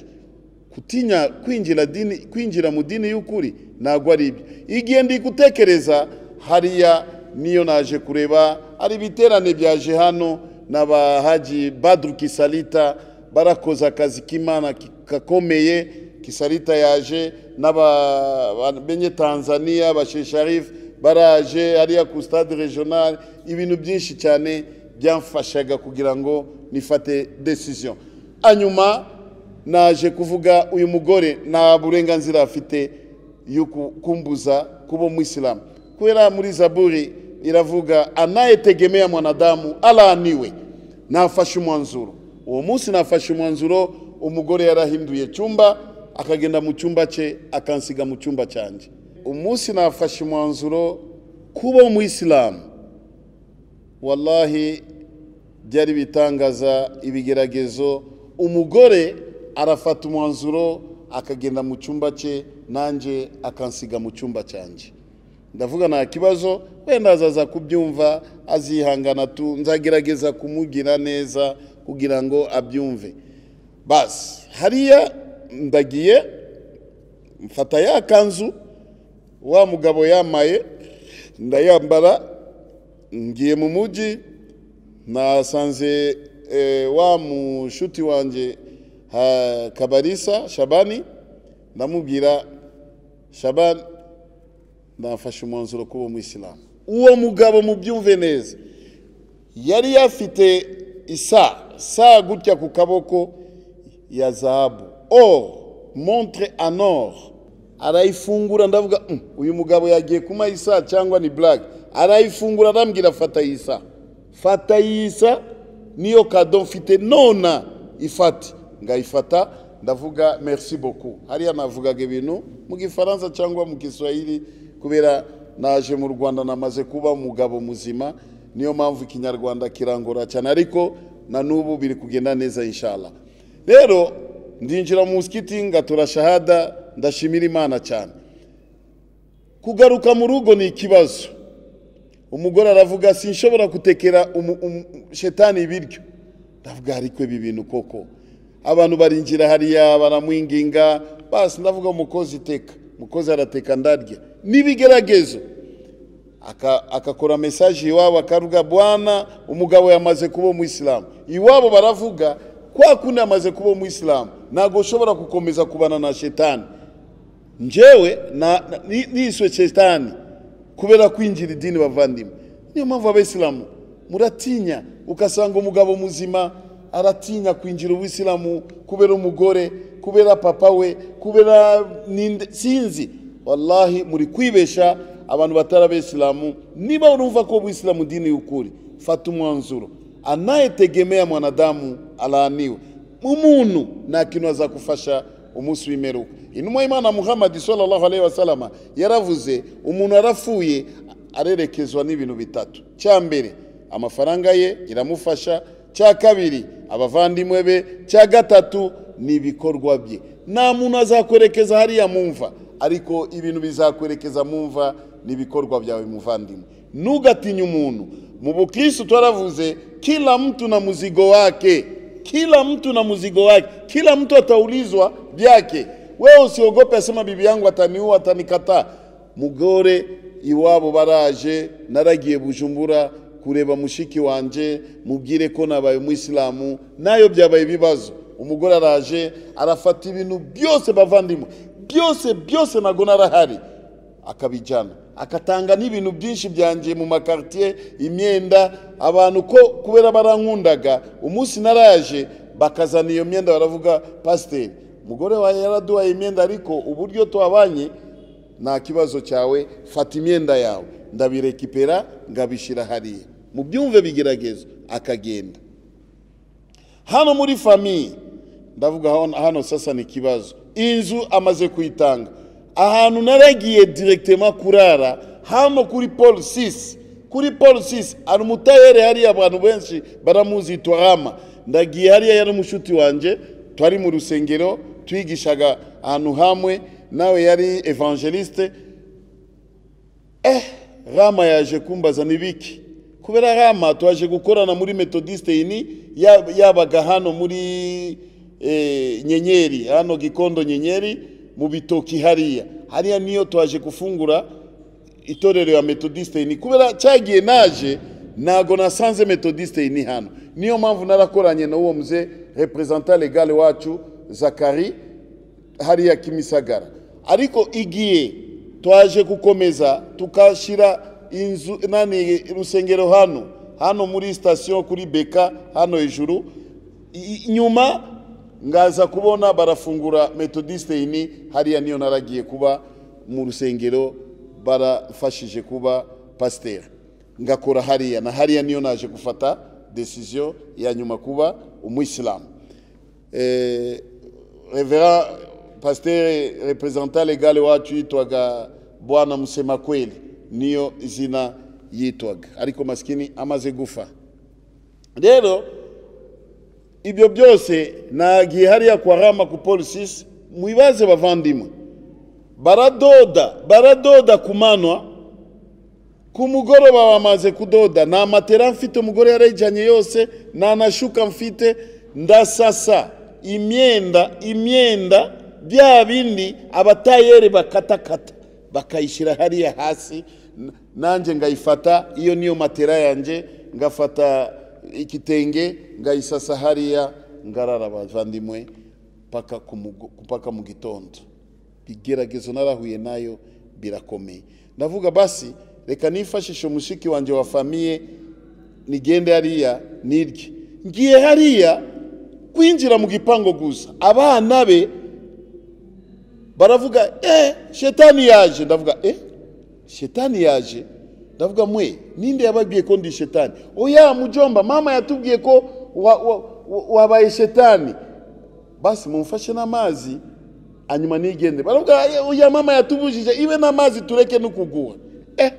kutinya kwinjira dini kwinjira mu dini y'ukuri ntabwo ari ibyo igihe ndi gutekereza hariya niyo naje kureba hari ibiterane byaje hano na ba haji badru kisalita barakoze akazi k'imana ki- gakomeye kisalita yaje n'aba- ba- benye tanzania bashesharif baraje hariya ku stade regional ibintu byinshi cyane byamfashaga kugira ngo nifate decision hanyuma naje kuvuga uyu mugore nta burenganzira afite yo ku- kumbuza kuba umwisilamu kubera muri zaburi iravuga anayetegemea mwanadamu alaaniwe nafashe umwanzuro uwo munsi nafashe umwanzuro umugore yarahinduye cyumba akagenda mu cyumba cye akansiga mu cyumba cyanjye umunsi nafashe umwanzuro kuba umwisilamu wallahi byari ibitangaza ibigeragezo umugore arafata umwanzuro akagenda mu cyumba cye nanjye akansiga mu cyumba cyanjye ndavuga nta kibazo wenda azaza kubyumva azihangana tu nzagerageza kumugira neza kugira ngo abyumve basi hariya ndagiye mfata ya kanzu wa mugabo yambaye ndayambara ngiye mu mujyi nasanze eh, wa mushuti wanjye ha- kabarisa shabani ndamubwira shabani nafashe umwanzuro kuba umuyisilamu uwo mugabo mubyumve neza yari yafite isaa saa gutya ku kaboko ya zahabu or montre en or arayifungura ndavuga "Mm, uyu mugabo yagiye kumaha isaa cyangwa ni black arayifungura arambwira fata iyi saa fata iyi saa niyo kado mfite nona ifate ngayifata ndavuga merci beaucoup hariya navugaga ibintu mu gifaransa cyangwa mu giswahili kubera naje mu rwanda namaze kuba umugabo muzima niyo mpamvu ikinyarwanda kirangora cyane ariko na n'ubu biri kugenda neza inshallah rero ndinjira mu musikiti ngatura shahada ndashimira imana cyane kugaruka mu rugo ni ikibazo umugore aravuga sinshobora gutekera umu- umu- shetani ibiryo ndavuga ariko ibi bintu koko abantu barinjira hariya baramwinginga basi ndavuga umukozi iteka umukozi arateka ndarya n'ibigeragezo aka- akakora mesaje iwabo akavuga bwana umugabo yamaze kuba umuyisilamu iwabo baravuga kwa kundi amaze kuba umuyisilamu ntabwo ushobora gukomeza kubana na shetani njyewe na- na- ni- niswe shetani kubera kwinjira idini bavandimwe niyo mpamvu abayisilamu muratinya ugasanga umugabo muzima aratinya kwinjira ubuyisilamu kubera umugore kubera papa we kubera ninde sinzi wallahi muri kwibesha abantu batari abayisilamu niba urumva ko ubuyisilamu dini y'ukuri fata umwanzuro anayetegemea mwanadamu alaaniwe umuntu nta kintu azakufasha umunsi w'imperuka intumwa y'imana muhammad sallallahu alaihi wasallam yaravuze umuntu arapfuye arerekezwa n'ibintu bitatu cya mbere amafaranga ye iramufasha cya kabiri abavandimwe be cya gatatu ni ibikorwa bye nta muntu azakwerekeza hariya mu mva ariko ibintu bizakwerekeza mu mva ni ibikorwa byawe muvandimwe ntugatinye umuntu mu bukristo twaravuze kila mtu na muzigo wake kila mtu na mzigo wake, kila mtu ataulizwa vyake. Wewe usiogope, asema bibi yangu ataniua, atanikataa. Mugore iwabo baraje, naragiye Bujumbura kureba mushiki wanje, mubwire ko nabaye umwisilamu, nayo byabaye ibibazo. Umugore araje arafata ibintu byose bavandimwe, byose byose nago narahari akabijyana akatanga n'ibintu byinshi byanjye mu makaritiye imyenda abantu ko kubera barankundaga umunsi naraje bakazana iyo myenda baravuga pasiteri umugore wawe yaraduhaye imyenda ariko uburyo twabanye nta kibazo cyawe fata imyenda yawe ndabirekipera ngabishyira hariya mu byumve bigerageza akagenda hano muri famiye ndavuga hano- hano sasa ni ikibazo inzu amaze kuyitanga ahantu naragiye direkitema kurara hano kuri paul 6 kuri paul 6 hari umutayere hariya abantu benshi baramuzi twarama ndagiye hariya yari umushuti wanjye twari mu rusengero twigishaga ahantu hamwe nawe yari evangeliste rama yaje kumbaza ni biki kubera rama twaje gukorana muri metodiste ini ya- yabaga hano muri eh, nyenyeri hano gikondo nyenyeri mu bitoki hariya hariya niyo twaje gufungura itorero ya metodiste ini kubera cyagiye naje ntago nasanze metodiste ini hano niyo mpamvu narakoranye n'uwo muze reprezanta legale wacu zakari hariya kimisagara ariko igihe twaje gukomeza tukashyira inzu nani rusengero hano hano muri sitasiyo kuri beka hano hejuru I- i- nyuma ngaza kubona barafungura metodiste ini hariya niyo naragiye kuba mu rusengero barafashije kuba pasiteri ngakora hariya na hariya niyo naje gufata desiziyo ya nyuma kuba umuyisilamu Eh, revera pasiteri reprezanta legale wacu yitwaga bwana musema kweli niyo izina yitwaga ariko masikini amaze gufa rero ibyo byose nagiye hariya kwa rama ku polisi mwibaze bavandimwe baradoda baradoda ku manwa ku mugoroba bamaze kudoda nta matera mfite umugore yarayijyanye yose nta na shuka mfite ndasasa imyenda imyenda bya bindi abatayeri bakatakata bakayishyira hariya hasi n- nanjye ngayifata iyo niyo matera yanjye ngafata igitenge ngayisasa hariya ngarara bavandimwe paka ku mugo- paka mu gitondo igeragezo narahuye nayo birakomeye ndavuga basi reka nifashishe umushiki wanjye wa famiye nigende hariya nirye ngiye hariya kwinjira mu gipangu gusa abana be baravuga eh shetani yaje ndavuga eh shetani yaje ndavuga mwe ninde yababwiye ko ndi shetani oya mujomba mama yatubwiye ko wa- wa- wa- wabaye shetani basi mumfashe n'amazi hanyuma nigende baravuga oya mama yatubujije ibe n'amazi tureke no kuguha eh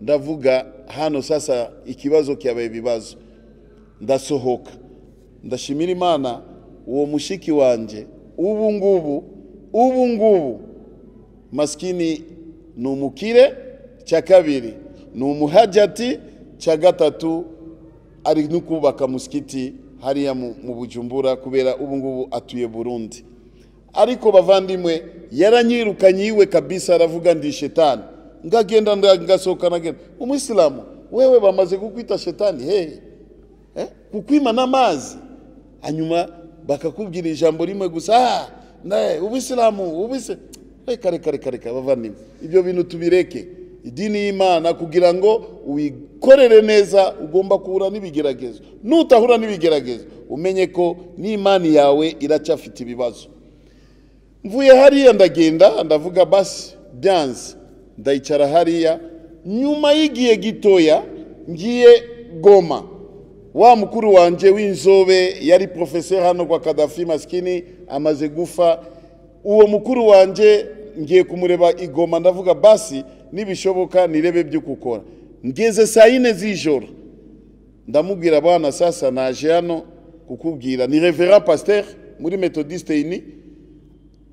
ndavuga hano sasa ikibazo cyabaye ibibazo ndasohoka ndashimira imana uwo mushiki wanjye ubu ngubu ubu ngubu masikini ni umukire cya kabiri ni umuhajati cya gatatu ari no kubaka musikiti hariya mu mu bujumbura kubera ubu ngubu atuye burundi ariko bavandimwe yaranyirukanye iwe kabisa aravuga ndi shetani ngagenda nda- ngasohoka nagenda umwisilamu wewe bamaze kukwita shetani hehe eh? kukwima n'amazi hanyuma bakakubwira ijambo rimwe gusa ah, nae, ubisilamu ubise reka reka reka reka bavandimwe ibyo bintu tubireke idini y'imana kugira ngo uyikorere neza ugomba guhura n'ibigeragezo nutahura n'ibigeragezo umenye ko n'imani yawe iracyafite ibibazo mvuye hariya ndagenda ndavuga basi byanze ndayicara hariya nyuma y'igihe gitoya ngiye goma wa mukuru wanjye w'inzobe yari porofeseri hano kwa kadafi masikini amaze gufa uwo mukuru wanjye ngiye kumureba igoma ndavuga basi nibishoboka nirebe byo gukora ngeze saa yine z'ijoro ndamubwira abana sasa naje hano kukubwira ni revera pasiteri muri metodisite ini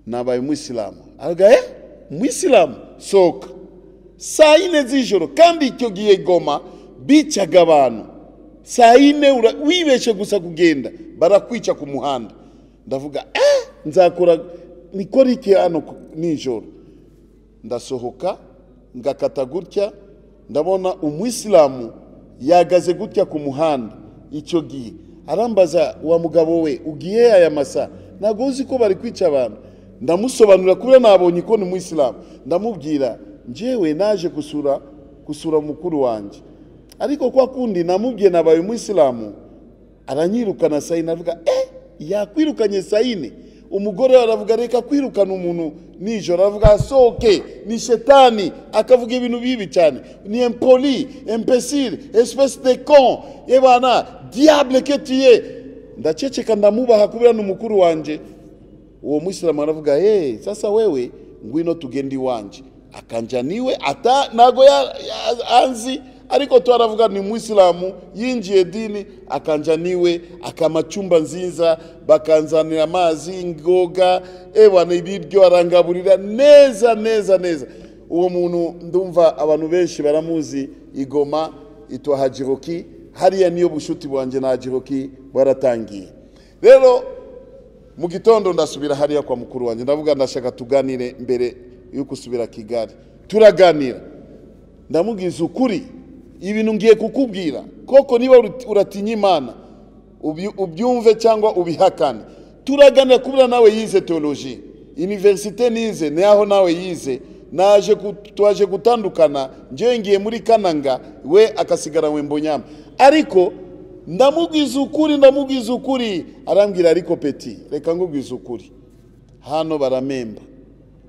nabaye umwisilamu aravuga eh umwisilamu sohoka saa yine z'ijoro kandi icyo gihe goma bicaga abantu saa yine ura- wibeshye gusa kugenda barakwica ku muhanda ndavuga eh nzakora nikora iki hano ku- nijoro ndasohoka ngakata gutya ndabona umwisilamu yahagaze gutya ku muhanda icyo gihe arambaza wa mugabo we ugiye aya masa ntabwo uzi ko bari kwica abantu ndamusobanurira kubera nabonye ko ni umwisilamu ndamubwira njyewe naje gusura gusura mukuru wanjye ariko kwa kundi namubwiye nabaye umwisilamu aranyirukana saa yine avuga eh yakwirukanye saa yine umugore we aravuga reka kwirukana umuntu nijoro aravuga asohoke ni shetani akavuga ibintu bibi cyane ni empoli empesire espèce de con ebana diable que tu es ndaceceka ndamubaha kubera ni umukuru wanjye uwo mwisilamu aravuga hey, sasa wewe ngwino tugende iwanje akanja niwe ata ntago ya, ya, anzi ariko tu aravuga ni mwisilamu yinjiye dini akanja niwe akama chumba nziza bakanzanira amazi ngoga ebana ibiryo arangaburira neza neza neza uwo muntu ndumva abantu benshi baramuzi igoma itwa hajiroki hariya niyo bushuti bwanjye na hajiroki bwaratangiye rero mu gitondo ndasubira hariya kwa mukuru wanjye ndavuga ndashaka tuganire mbere yo gusubira kigali turaganira ndamubwiza ukuri ibintu ngiye kukubwira koko niba uri- uratinya imana ubi- ubyumve cyangwa ubihakane turaganira kubera nawe yize teoloji iniverisite nize naho nawe yize naje ku- twaje gutandukana ngewe ngiye muri kananga we akasigara we mbonyama ariko ndamubwiza ukuri ndamubwiza ukuri arambwira ariko peti reka ngubwiza ukuri hano baramemba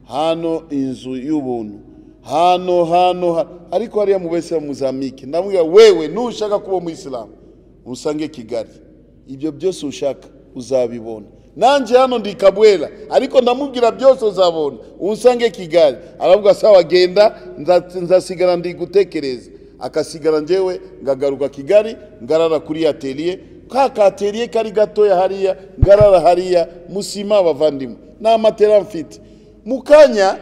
hano inzu y'ubuntu hano hano ha- ariko hariya mu bese muzamike ndamubwira wewe nushaka kuba umuyisilamu usange kigali ibyo byose ushaka uzabibona nanjye hano ndi kabwera ariko ndamubwira byose uzabona unsange kigali aravuga sawa genda nza- nzasigara ndi gutekereza akasigara njyewe ngagaruka kigali ngarara kuri ateliye ka kateliye kari gatoya hariya ngarara hariya musima abavandimwe nta matera mfite mu kanya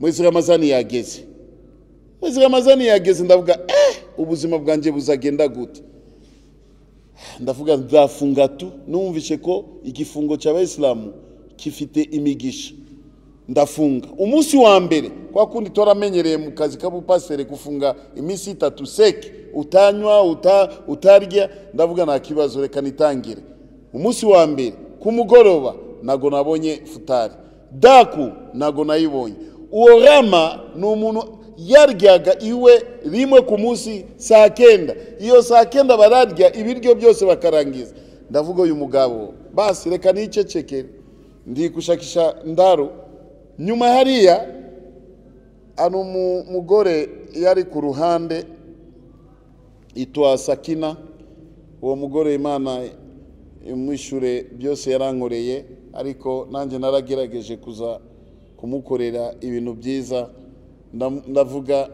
mwezi ramazani yageze mwezi ramazani yageze ndavuga eh ubuzima bwanjye buzagenda gute ndavuga nzafunga tu numvishe ko igifungo cy'abayisilamu gifite imigisha ndafunga umunsi wa mbere kwa kundi toramenyereye mu kazi k'abupasiteri gufunga iminsi itatu seke utanywa uta, utarya ndavuga nta kibazo reka nitangire umunsi wa mbere ku mugoroba ntago nabonye futari daku ntago nayibonye uwo rama ni umuntu yaryaga iwe rimwe ku munsi saa kenda iyo saa kenda bararya ibiryo byose bakarangiza ndavuga uyu mugabo basi reka nicecekere ndi gushakisha ndaro nyuma hariya hari umugore yari ku ruhande yitwa sakina uwo mugore imana imwishyure byose yarankoreye ariko nanjye naragerageje kuza kumukorera ibintu byiza ndavuga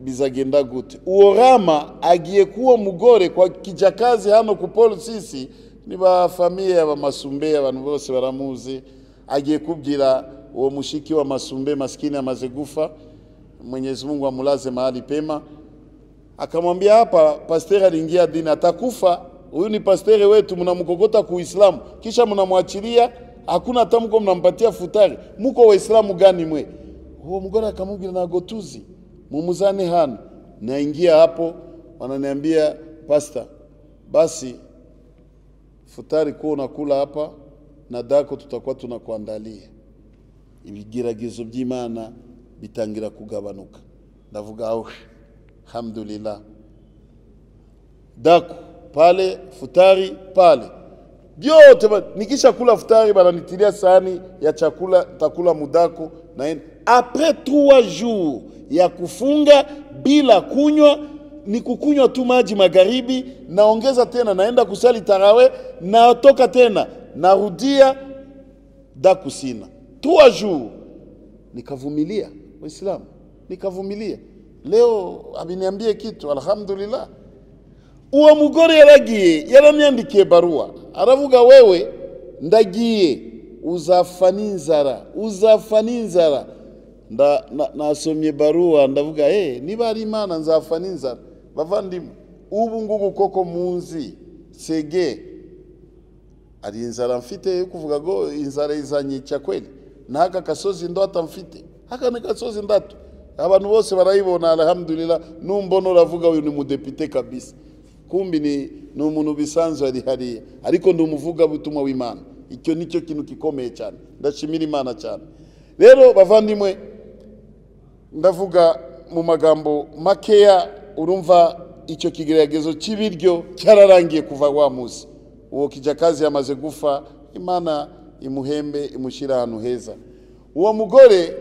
bizagenda gute uwo rama agiye k'uwo mugore kwa kijakazi hano ku paul sisi niba famiye abamasumbeye abantu bose baramuzi agiye kubwira uwo mushiki wa masumbe maskini amaze gufa mwenyezi mungu amulaze mahali pema akamwambia hapa pasteri aliingia dini atakufa huyu ni pasteri wetu mnamkokota kuislamu kisha mnamwachilia hakuna hata mko mnampatia futari muko waislamu gani mwe uwo mugore akamubwira ntago tuzi mumuzane hano naingia hapo wananiambia pasta basi futari kuwa unakula hapa na dako tutakuwa tunakuandalia ibigeragezo by'imana bitangira kugabanuka ndavuga awe hamdulillah dako pale futari pale vyote nikisha kula futari bananitilia sahani ya chakula takula mudako naenda apres trois jours ya kufunga bila kunywa ni kukunywa tu maji magharibi naongeza tena naenda kusali tarawe natoka tena narudia daku sina trois jours nikavumilia waislamu nikavumilia leo abiniambie kitu alhamdulillah uwo mugore yaragiye yaraniandikiye barua aravuga wewe ndagiye uzafa n'inzara uzafa n'inzara nda na- nasomye baruwa ndavuga hey, niba ari imana nzafa n'inzara bavandimwe ubu ngubu koko munzi sege ari inzara mfite yo kuvuga ngo inzara izanyica kweli n'aka gasozi ndota mfite aka ni gasozi ndato abantu bose barayibona alhamdulillah numbona uravuga uyu ni mudepite kabisa kumbi ni, ni umuntu bisanzwe ari hariya ariko ndi umuvugabutumwa w'imana icyo nicyo kintu gikomeye cyane ndashimira imana cyane rero bavandimwe ndavuga mu magambo makeya urumva icyo kigeragezo cy'ibiryo cyararangiye kuva wa munsi uwo kijakazi yamaze gufa imana imuhembe imushyira ahantu heza uwo mugore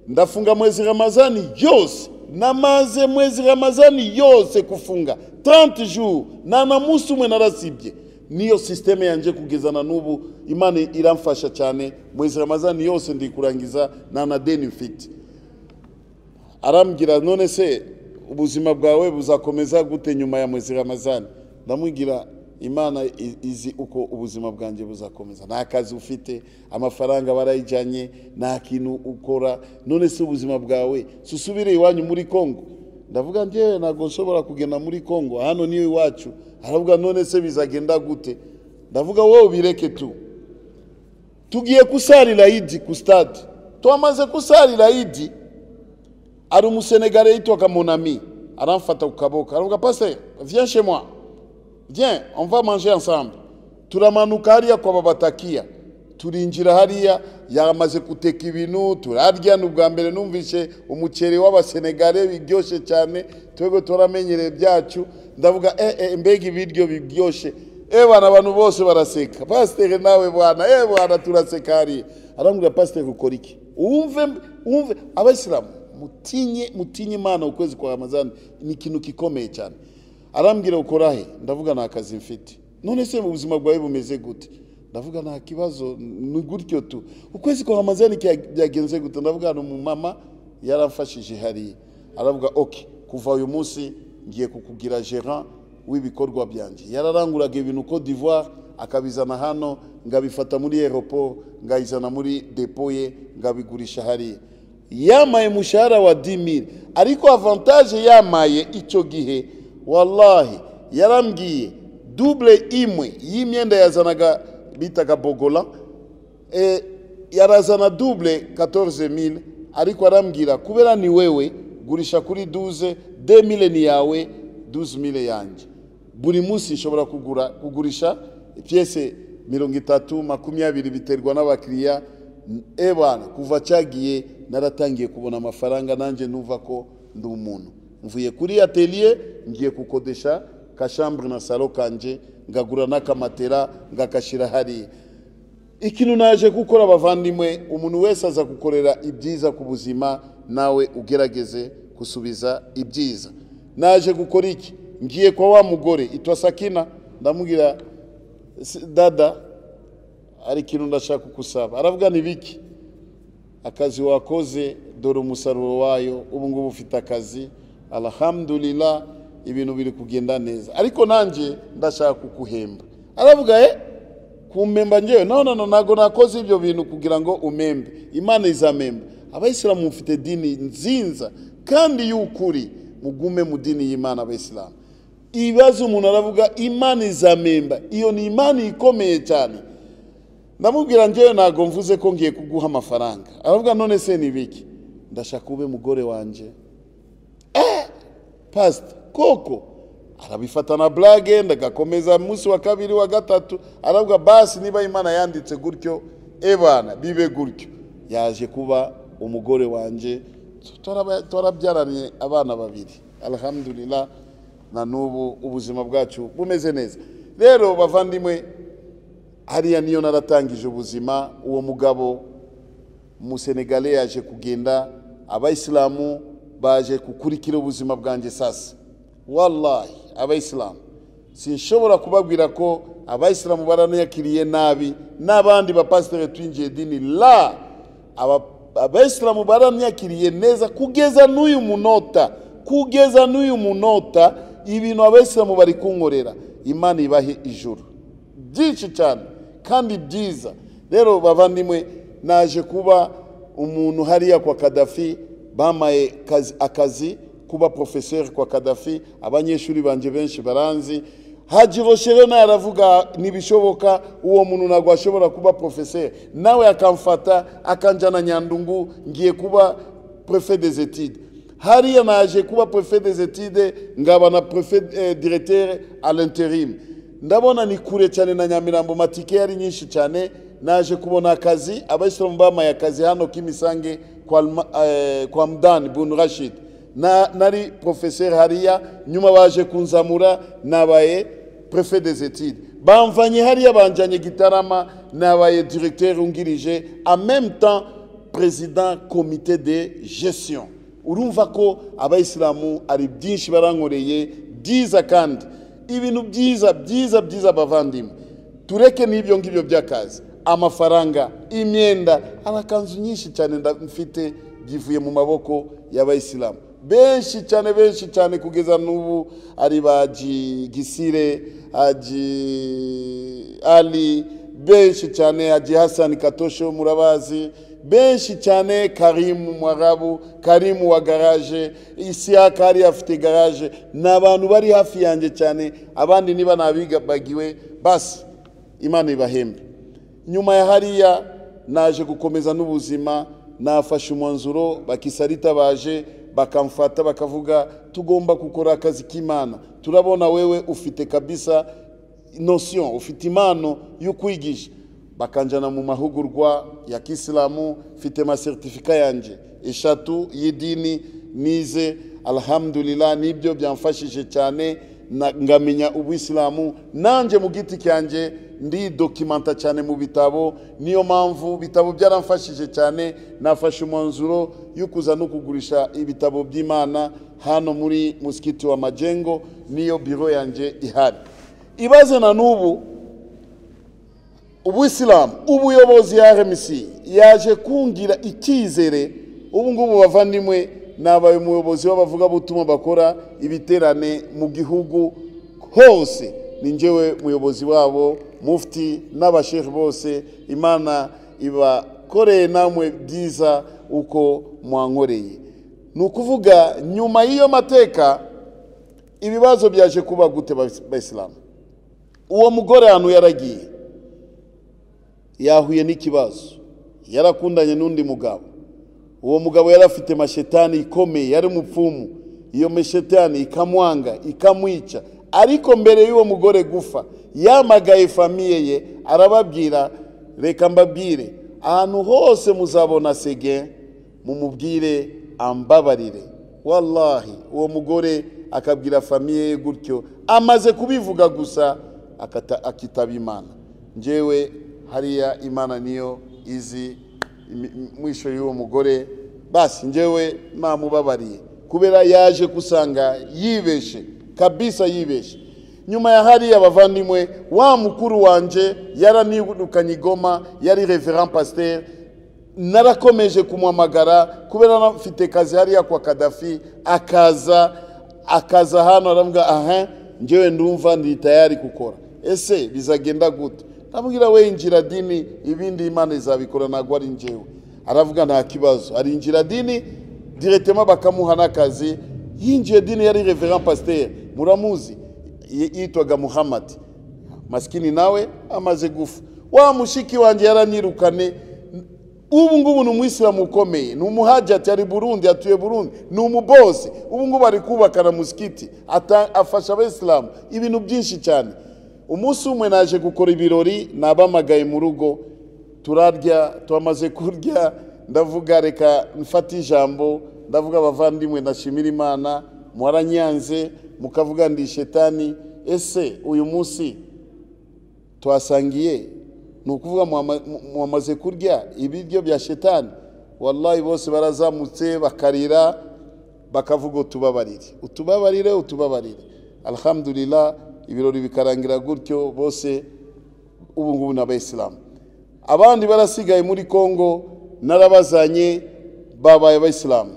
ndafunga mwezi ramazani yose namaze mwezi ramazani yose kufunga 30 jours nta na munsi umwe narasibye niyo sisiteme yanje kugeza na n'ubu imana iramfasha cyane mwezi ramazani yose ndi kurangiza nta na deni mfite arambwira none se ubuzima bwawe buzakomeza gute nyuma ya mwezi ramazani ndamubwira imana i- izi uko ubuzima bwanjye buzakomeza nta kazi ufite amafaranga barayijyanye nta kintu ukora none se ubuzima bwawe si usubire iwanyu muri kongo ndavuga njyewe ntabwo nshobora kugenda muri kongo hano niyo iwacu aravuga none se bizagenda gute ndavuga wowe bireke tu tugiye kusarira idi ku stade twamaze kusarira idi hari umusenegare yitwaga monami aramfata ku kaboko aravuga pasiteri viens chez moi viens on va manger ensemble turamanuka hariya kwa babatakiya turinjira hariya yamaze guteka ibintu turarya ni ubwa mbere numvise umuceri w'abasenegare biryoshye cyane twebwe turamenyereye byacu ndavuga eh, eh, mbega ibiryo biryoshye eh bana abantu bose baraseka pasiteri nawe bwana eh bwana turaseka hariya arambwira pasiteri ukora iki wumve wumve abayisilamu mutinye mutinye imana ukwezi kwa ramazani ni ikintu gikomeye cyane arambwira ukora he ndavuga nta kazi mfite none se mu buzima bwawe bumeze gute ndavuga nta kibazo ni gutyo tu ukwezi kwa hamazani kya- byagenze gute ndavuga ni umumama yaramfashije hariya aravuga ok kuva uyu munsi ngiye kukugira gerant w'ibikorwa byanjye yararanguraga ibintu Cote d'Ivoire akabizana hano ngabifata muri aeroport ngayizana muri depo ye ngabigurisha hariya yamaye umushahara wa 10000 ariko avantage yamaye icyo gihe wallahi yarambwiye double imwe y'imyenda yazanaga bitaga bogola e, yarazana double 14000 ariko arambwira kubera ni wewe gurisha kuri 12 2000 ni yawe 12000 yanjye buri munsi nshobora kugura kugurisha piyese mirongo itatu makumyabiri biterwa n'abakiriya ebana kuva cyagiye naratangiye kubona amafaranga nanjye numva ko ndi umuntu mvuye kuri atelier ngiye gukodesha kashambre na salo kanje ngagura n'akamatera ngakashyira hariya ikintu naje gukora abavandimwe umuntu wese aza gukorera ibyiza ku buzima nawe ugerageze gusubiza ibyiza naje gukora iki ngiye kwa wa mugore itwa sakina ndamubwira "Si- dada hari ikintu ndashaka kukusaba aravuga n'ibiki akazi wakoze dore umusaruro wayo ubu ngubu ufite akazi alhamdulillah ibintu biri kugenda neza ariko nanjye ndashaka kukuhemba aravuga eh kumpemba ngewe no no no ntabwo nakoze ibyo bintu kugira ngo umembe imana izamemba abayisilamu mufite dini nzinza kandi y'ukuri mugume mu dini y'imana abayisilamu ibibazo umuntu aravuga imana izamemba iyo ni imana ikomeye cyane ndamubwira njyewe ntabwo mvuze ko ngiye kuguha amafaranga aravuga none se ni ibiki ndashaka ube mugore wanjye Eh, pasita koko arabifata na burage ndagakomeza munsi wa kabiri wa gatatu aravuga basi niba imana yanditse gutyo ebana bibe gutyo yaje kuba umugore wanjye Turaba- twarabyaranye abana babiri alhamdulillah na n'ubu ubuzima bwacu bumeze neza rero bavandimwe hariya niyo naratangije ubuzima uwo mugabo umusenegale yaje kugenda abayisilamu baje gukurikira ubuzima bwanjye sasa wallahi abayisilamu sinshobora kubabwira ko abayisilamu baranayakiriye nabi n'abandi bapasiteri twinjiye dini la Aba- abayisilamu baranayakiriye neza kugeza n'uyu munota kugeza n'uyu munota ibintu abayisilamu bari kunkorera imana ibahe ijuru byinshi cyane kandi byiza rero bavandimwe naje kuba umuntu hariya kwa kadafi bamaye kazi- akazi kuba porofeseri kwa kadafi abanyeshuri banjye benshi baranzi haji roshero nawe aravuga ntibishoboka uwo muntu ntabwo ashobora kuba porofeseri nawe akamfata akanjyana nyandungu ngiye kuba prefe des etide hariya naje kuba prefe des etide ngaba na prefe eh, directeur à l'intérim ndabona ni kure cyane na nyamirambo matike yari nyinshi cyane naje kubona akazi abayisilamu bamaye akazi hano kimisange kwa, Alma- eh, kwa mdani bunu rashid na, nari profeseri hariya nyuma baje kunzamura nabaye prefe des etudes bamvanye hariya banjanye gitarama nabaye directeur ungirije en même temps président comité de gestion urumva ko abayisilamu ari byinshi barankoreye byiza kandi ibintu byiza byiza byiza bavandimwe tureke n'ibyo ngibyo by'akazi amafaranga imyenda amakanzu nyinshi cyane nda- mfite givuye mu maboko y'abayisilamu benshi cyane benshi cyane kugeza n'ubu ari ba Haji gisire haji ali benshi cyane haji hasani katosho murabazi benshi cyane karimu mwarabu karimu wa garaje isiyaka yari afite garaje ni abantu bari hafi yanjye cyane abandi niba nabigabagiwe basi imana ibahembe nyuma ya hariya naje gukomeza n'ubuzima nafashe umwanzuro bakisarita baje bakamfata bakavuga tugomba gukora akazi k'imana turabona wewe ufite kabisa notion ufite impano yo kwigisha bakanjana mu mahugurwa ya kisilamu mfite masertifika yanjye eshatu y'idini nize alhamdulillah nibyo byamfashije cyane na- ngamenya ubuyisilamu nanjye mu giti cyanjye ndidokimanta cyane mu bitabo niyo mpamvu ibitabo byaramfashije cyane nafashe umwanzuro yo kuza no kugurisha ibitabo by'imana hano muri musikiti wa majengo niyo biro yanjye ihari ibaze na n'ubu ubuyisilamu ubuyobozi ya rmc yaje kungira icyizere ubu ngubu bavandimwe nabaye umuyobozi w'abavugabutumwa bakora ibiterane mu gihugu hose ni njyewe muyobozi wabo mufti n'abashefu bose imana ibakoreye namwe byiza uko mwankoreye ni ukuvuga nyuma y'iyo mateka ibibazo byaje kuba gute bayisilamu uwo mugore ahantu yaragiye yahuye n'ikibazo yarakundanye n'undi mugabo uwo mugabo yari afite mashetani ikomeye yari umupfumu iyo mashetani ikamwanga ikamwica ariko mbere y'uwo mugore gufa yamagaye famiye ye arababwira reka mbabwire ahantu hose muzabona sege mumubwire ambabarire wallahi uwo mugore akabwira famiye ye gutyo amaze kubivuga gusa akata- akitaba imana njyewe hariya imana niyo izi imi- mwisho y'uwo mugore basi njyewe namubabariye kubera yaje gusanga yibeshe kabisa yibeshe nyuma ya hariya abavandimwe wa mukuru wanje yaranirukanye igoma yari reverend pasteur narakomeje kumuhamagara kubera anafite kazi hariya kwa kadafi akaza akaza hano aravuga aha njyewe ndumva ndi tayari gukora ese bizagenda gute ndamubwira we injira dini ibindi imana izabikora ntabwo ari njyewe aravuga nta kibazo arinjira dini diretema bakamuha n'akazi yinjiye dini yari reverend pasteur muramuzi y- yitwaga muhammad masikini nawe amaze gufa wa mushiki wanjye yaranyirukane ubu ngubu ni umwisilamu ukomeye ni umuhajati ari burundi atuye burundi ni umubosi ubu ngubu ari kubaka na musikiti ata- afasha abayisilamu ibintu byinshi cyane umunsi umwe naje gukora ibirori nabamagaye mu rugo turarya twamaze kurya ndavuga reka mfate ijambo ndavuga abavandimwe ndashimira imana mwaranyanze mukavuga ndi shetani ese uyu munsi twasangiye ni ukuvuga mwama- mu- mwamaze kurya ibiryo bya shetani wallahi bose barazamutse bakarira bakavuga utubabarire utubabarire utubabarire alhamdulillah ibirori bikarangira gutyo bose ubu ngubu ni abayisilamu abandi barasigaye muri kongo narabazanye babaye abayisilamu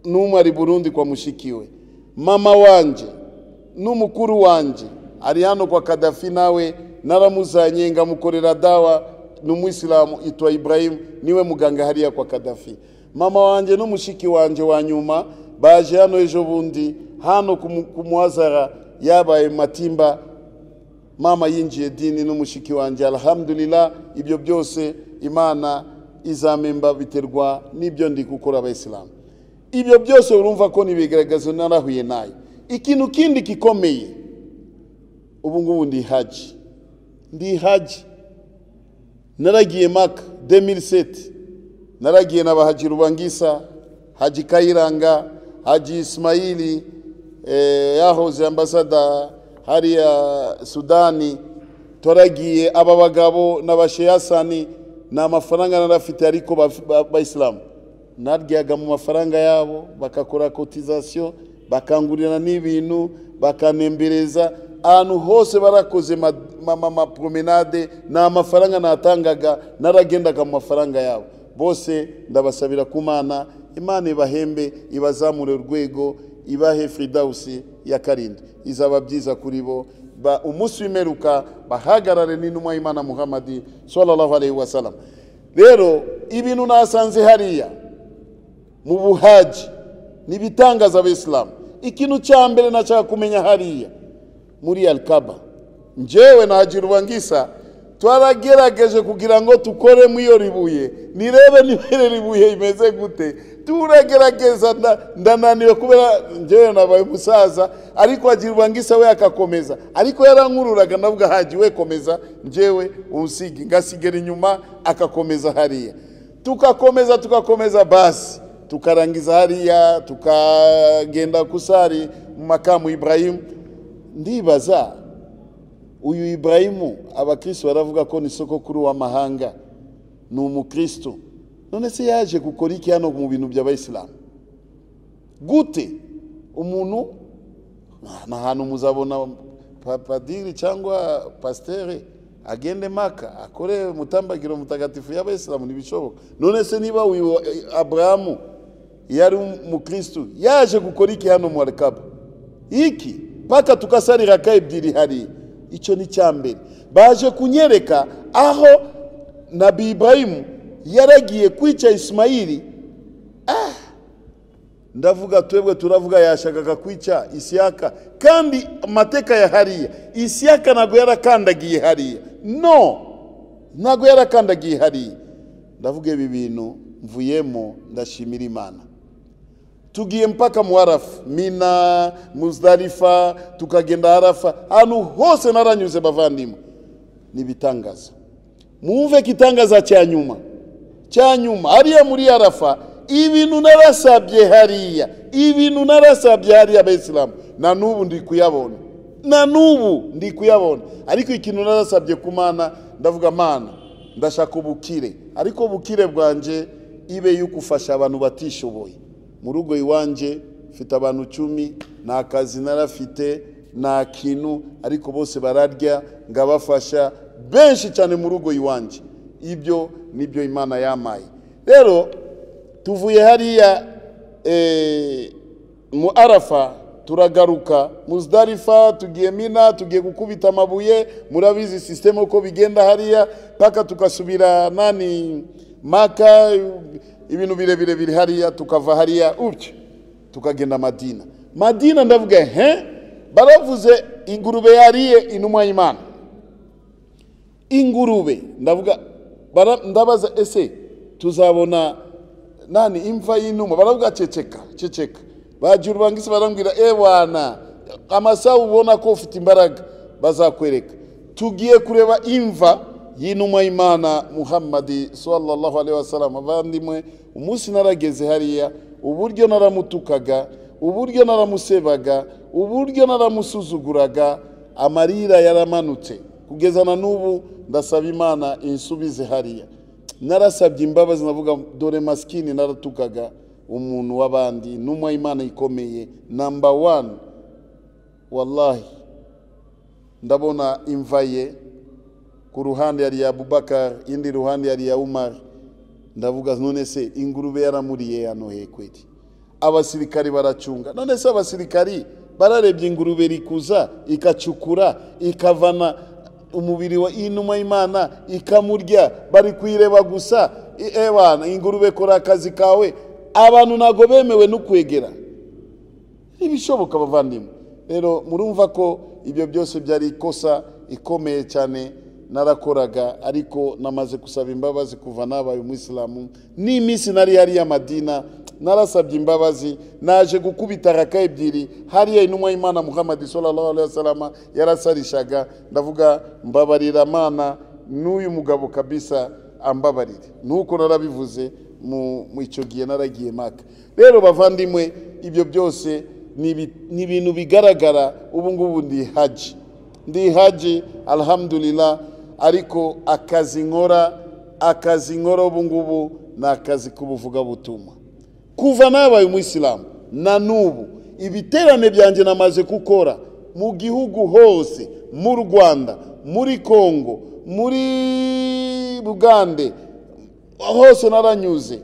n'umwe ari burundi kwa mushiki we mama wanje n'umukuru wanje ari hano kwa kadafi nawe naramuzanye ngamukorera dawa ni umwisilamu yitwa ibrahimu niwe muganga hariya kwa kadafi mama wanjye n'umushiki wanjye wa nyuma baje hano ejo bundi hano ku mu- ku muhazara yabaye matimba mama yinjiye dini n'umushiki wanjye alhamdulillah ibyo byose imana izamemba biterwa n'ibyo ndi gukora abayisilamu ibyo byose urumva ko nibigaragaza narahuye nayo ikintu kindi gikomeye ubu ngubu ndi haji ndi haji naragiye maka 2007 naragiye na bahaji rubangisa haji kayiranga haji ismayili eh, yahoze ambasada hariya sudani twaragiye aba bagabo n'abasheyasani ni amafaranga narafite ariko baf- ba- bayisilamu naryaga mu mafaranga yabo bagakora kotizasiyo bakangurira n'ibintu bakanembereza ahantu hose barakoze mapromenade nta mafaranga natangaga naragendaga mu mafaranga yabo bose ndabasabira ku mana imana ibahembe ibazamure urwego ibahe firidawusi ya karindwi izaba byiza kuri bo ba- umunsi w'imeruka bahagarare n'intumwa y'imana muhammadi sallallahu alaihi wasallam rero ibintu nasanze hariya mu buhaji ni ibitangaza abisilamu ikintu cya mbere nashaka kumenya hariya muri alikaba njyewe na haji rubangisa twaragerageje kugira ngo tukore mu iyo ribuye nirebe niba iri ribuye imeze gute turagerageza nda- ndananiwe kubera njyewe nabaye umusaza ariko haji rubangisa we akakomeza ariko yarankururaga ndavuga haji we komeza njyewe unsige ngasigara inyuma akakomeza hariya tukakomeza tukakomeza basi tukarangiza hariya tukagenda kusari mu makamu ibrahimu ndibaza uyu ibrahimu abakristo baravuga ko ni soko kuri w'amahanga ni umukristo none se yaje gukora iki hano mu bintu by'abayisilamu gute umuntu ni ahantu muzabona pa- padiri cyangwa pasitere agende maka akore mutambagiro mutagatifu y'abayisilamu ntibishoboka none se niba uyu abrahamu yari umukirisitu yaje gukora iki hano mu warikabu iki paka tukasarira ka ebyiri hari icyo ni icya mbere baje kunyereka aho na Ibrahimu yaragiye kwica isimayiri ndavuga twebwe turavuga yashakaga kwica isiyaka kandi amateka ya hariya isiyaka ntabwo yarakandagiye hariya no ntabwo yarakandagiye hariya ndavuga ibi bintu mvuyemo ndashimira imana tugiye mpaka mu harafa mina muzarifa tukagenda harafa ahantu hose naranyuze bavandimwe ni ibitangaza mwumve ko itangaza cya nyuma cya nyuma hariya muri harafa ibintu narasabye hariya ibintu narasabye hariya abayisilamu na n'ubu ndi kuyabona na n'ubu ndi kuyabona ariko ikintu narasabye ku mana ndavuga mana ndashaka ubukire ariko ubukire bwanjye ibe yuko ufasha abantu batishoboye mu rugo iwanjye mfite abantu icumi nta kazi narafite nta kintu ariko bose bararya ngabafasha benshi cyane mu rugo iwanjye ibyo nibyo imana yamaye rero tuvuye hariya mu arafa turagaruka muzidarifa tugiye mina tugiye gukubita amabuye murabizi sisiteme uko bigenda hariya paka tugasubira nani maka ibintu birebire biri hariya tukava hariya utyo tukagenda madina madina ndavuga he baravuze ingurube yariye inuma y'imana ingurube ndavuga ndabaza ese tuzabona nani imva y'inuma baravuga ceceka ceceka bagira urubangisi barambwira ewana amasaha ubona ko ufite imbaraga bazakwereka tugiye kureba imva y'inuma y'imana muhammadi sallallahu alaihi wasallam abandimwe umunsi narageze hariya uburyo naramutukaga uburyo naramusebaga uburyo naramusuzuguraga amarira yaramanutse kugeza na n'ubu ndasaba imana insubize hariya narasabye imbabazi navuga dore masikini naratukaga umuntu w'abandi n'umwe imana ikomeye namba wani wallahi ndabona imva ye ku ruhande yari iya bubakari indi ruhande yari iya umari ndavuga none se ingurube yaramuriye hano hekweri abasirikari baracunga none se abasirikari bararebye ingurube rikuza ikacukura ikavana umubiri wa inuma y'imana ikamurya bari kuyireba gusa ewana ingurube kora akazi kawe abantu ntabwo bemewe no kwegera ntibishoboka abavandimwe rero murumva ko ibyo byose byari ikosa ikomeye cyane narakoraga ariko namaze gusaba imbabazi kuva nabaye umwisilamu n'iminsi nari hariya madina narasabye imbabazi naje gukubita raka ebyiri hariya intumwa y'imana muhammad sallallahu alaihi wasallam yarasarishaga ndavuga mbabarira mana n'uyu mugabo kabisa ambabarire nuko narabivuze mu icyo gihe naragiye maka rero bavandimwe ibyo byose ni ibintu bigaragara ubu ngubu ndi haji ndi haji alhamdulillah ariko akazi nkora akazi nkora ubu ngubu ni akazi k'ubuvugabutumwa kuva nabaye umwisilamu na n'ubu ibiterane byanjye namaze gukora mu gihugu hose mu rwanda muri kongo muri bugande hose naranyuze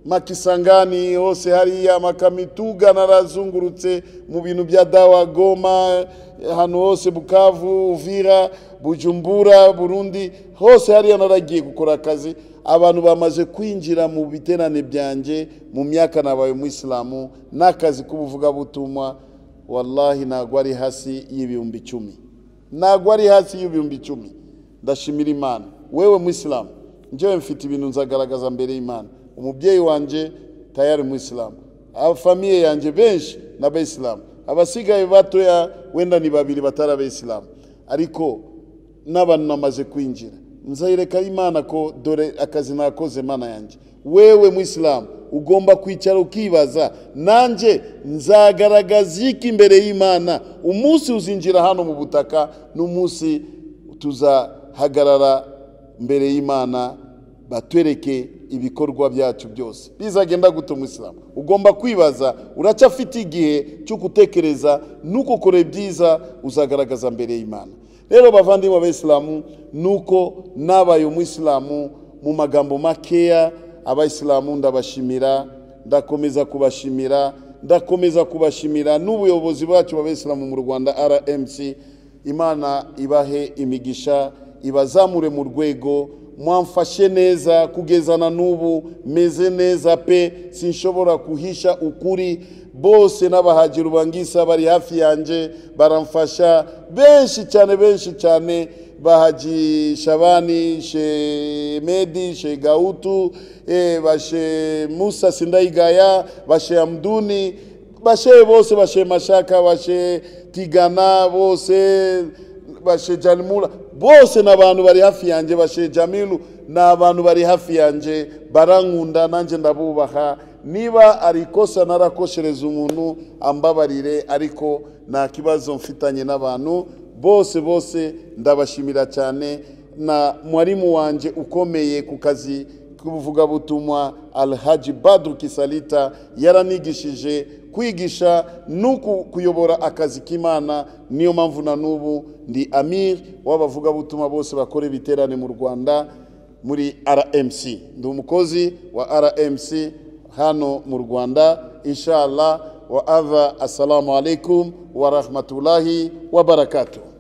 makisangani hose hariya makamituga narazungurutse mu bintu bya dawa goma ahantu hose bukavu uvira bujumbura burundi hose hariya naragiye gukora akazi abantu bamaze kwinjira mu biterane byanjye mu myaka nabaye umwisilamu n'akazi k'ubuvugabutumwa wallahi ntabwo ari hasi y'ibihumbi icumi ntabwo ari hasi y'ibihumbi icumi ndashimira imana wewe mwisilamu njyewe mfite ibintu nzagaragaza mbere y'imana umubyeyi wanjye tayari umwisilamu abafamiye yanjye benshi ni abayisilamu abasigaye batoya wenda ni babiri batari abayisilamu ariko n'abantu namaze kwinjira nzayereka imana ko dore akazi nakoze mana yanjye wewe mwisilamu ugomba kwicara ukibaza nanjye nzagaragaza iki imbere y'imana umunsi uzinjira hano mu butaka n'umunsi tuzahagarara mbere y'imana batwereke ibikorwa byacu byose bizagenda guta umwisilamu ugomba kwibaza uracyafite igihe cyo gutekereza nuko ukora ibyiza uzagaragaza mbere y'imana rero bavandimwe abayisilamu nuko nabaye umwisilamu mu magambo makeya abayisilamu ndabashimira ndakomeza kubashimira ndakomeza kubashimira n'ubuyobozi bwacu b'abisilamu mu rwanda rmc imana ibahe imigisha ibazamure mu rwego mwamfashe neza kugeza na n'ubu meze neza pe sinshobora kuhisha ukuri bose n'abahagira ubangisa bari hafi yanjye baramfasha benshi cyane benshi cyane bahaji shabani shemedi shegautu eh, bashe musa sindayigaya bashe amduni bashe bose bashe mashaka bashe tigana bose bashe janimura bose ni abantu bari hafi yanjye bashe jamilu ni abantu bari hafi yanjye barankunda nanjye ndabubaha niba ari ikosa narakoshereza umuntu ambabarire ariko nta kibazo mfitanye n'abantu bose bose ndabashimira cyane na mwarimu wanjye ukomeye ku kazi k'ubuvugabutumwa alhaji badru kisalita yaranigishije kwigisha no ku- kuyobora akazi k'imana niyo mpamvu na n'ubu ndi amir w'abavugabutumwa bose bakora ibiterane mu rwanda muri rmc ndi umukozi wa rmc hano mu rwanda inshallah wa ava assalamu alaikum wa rahmatullahi wa barakatuh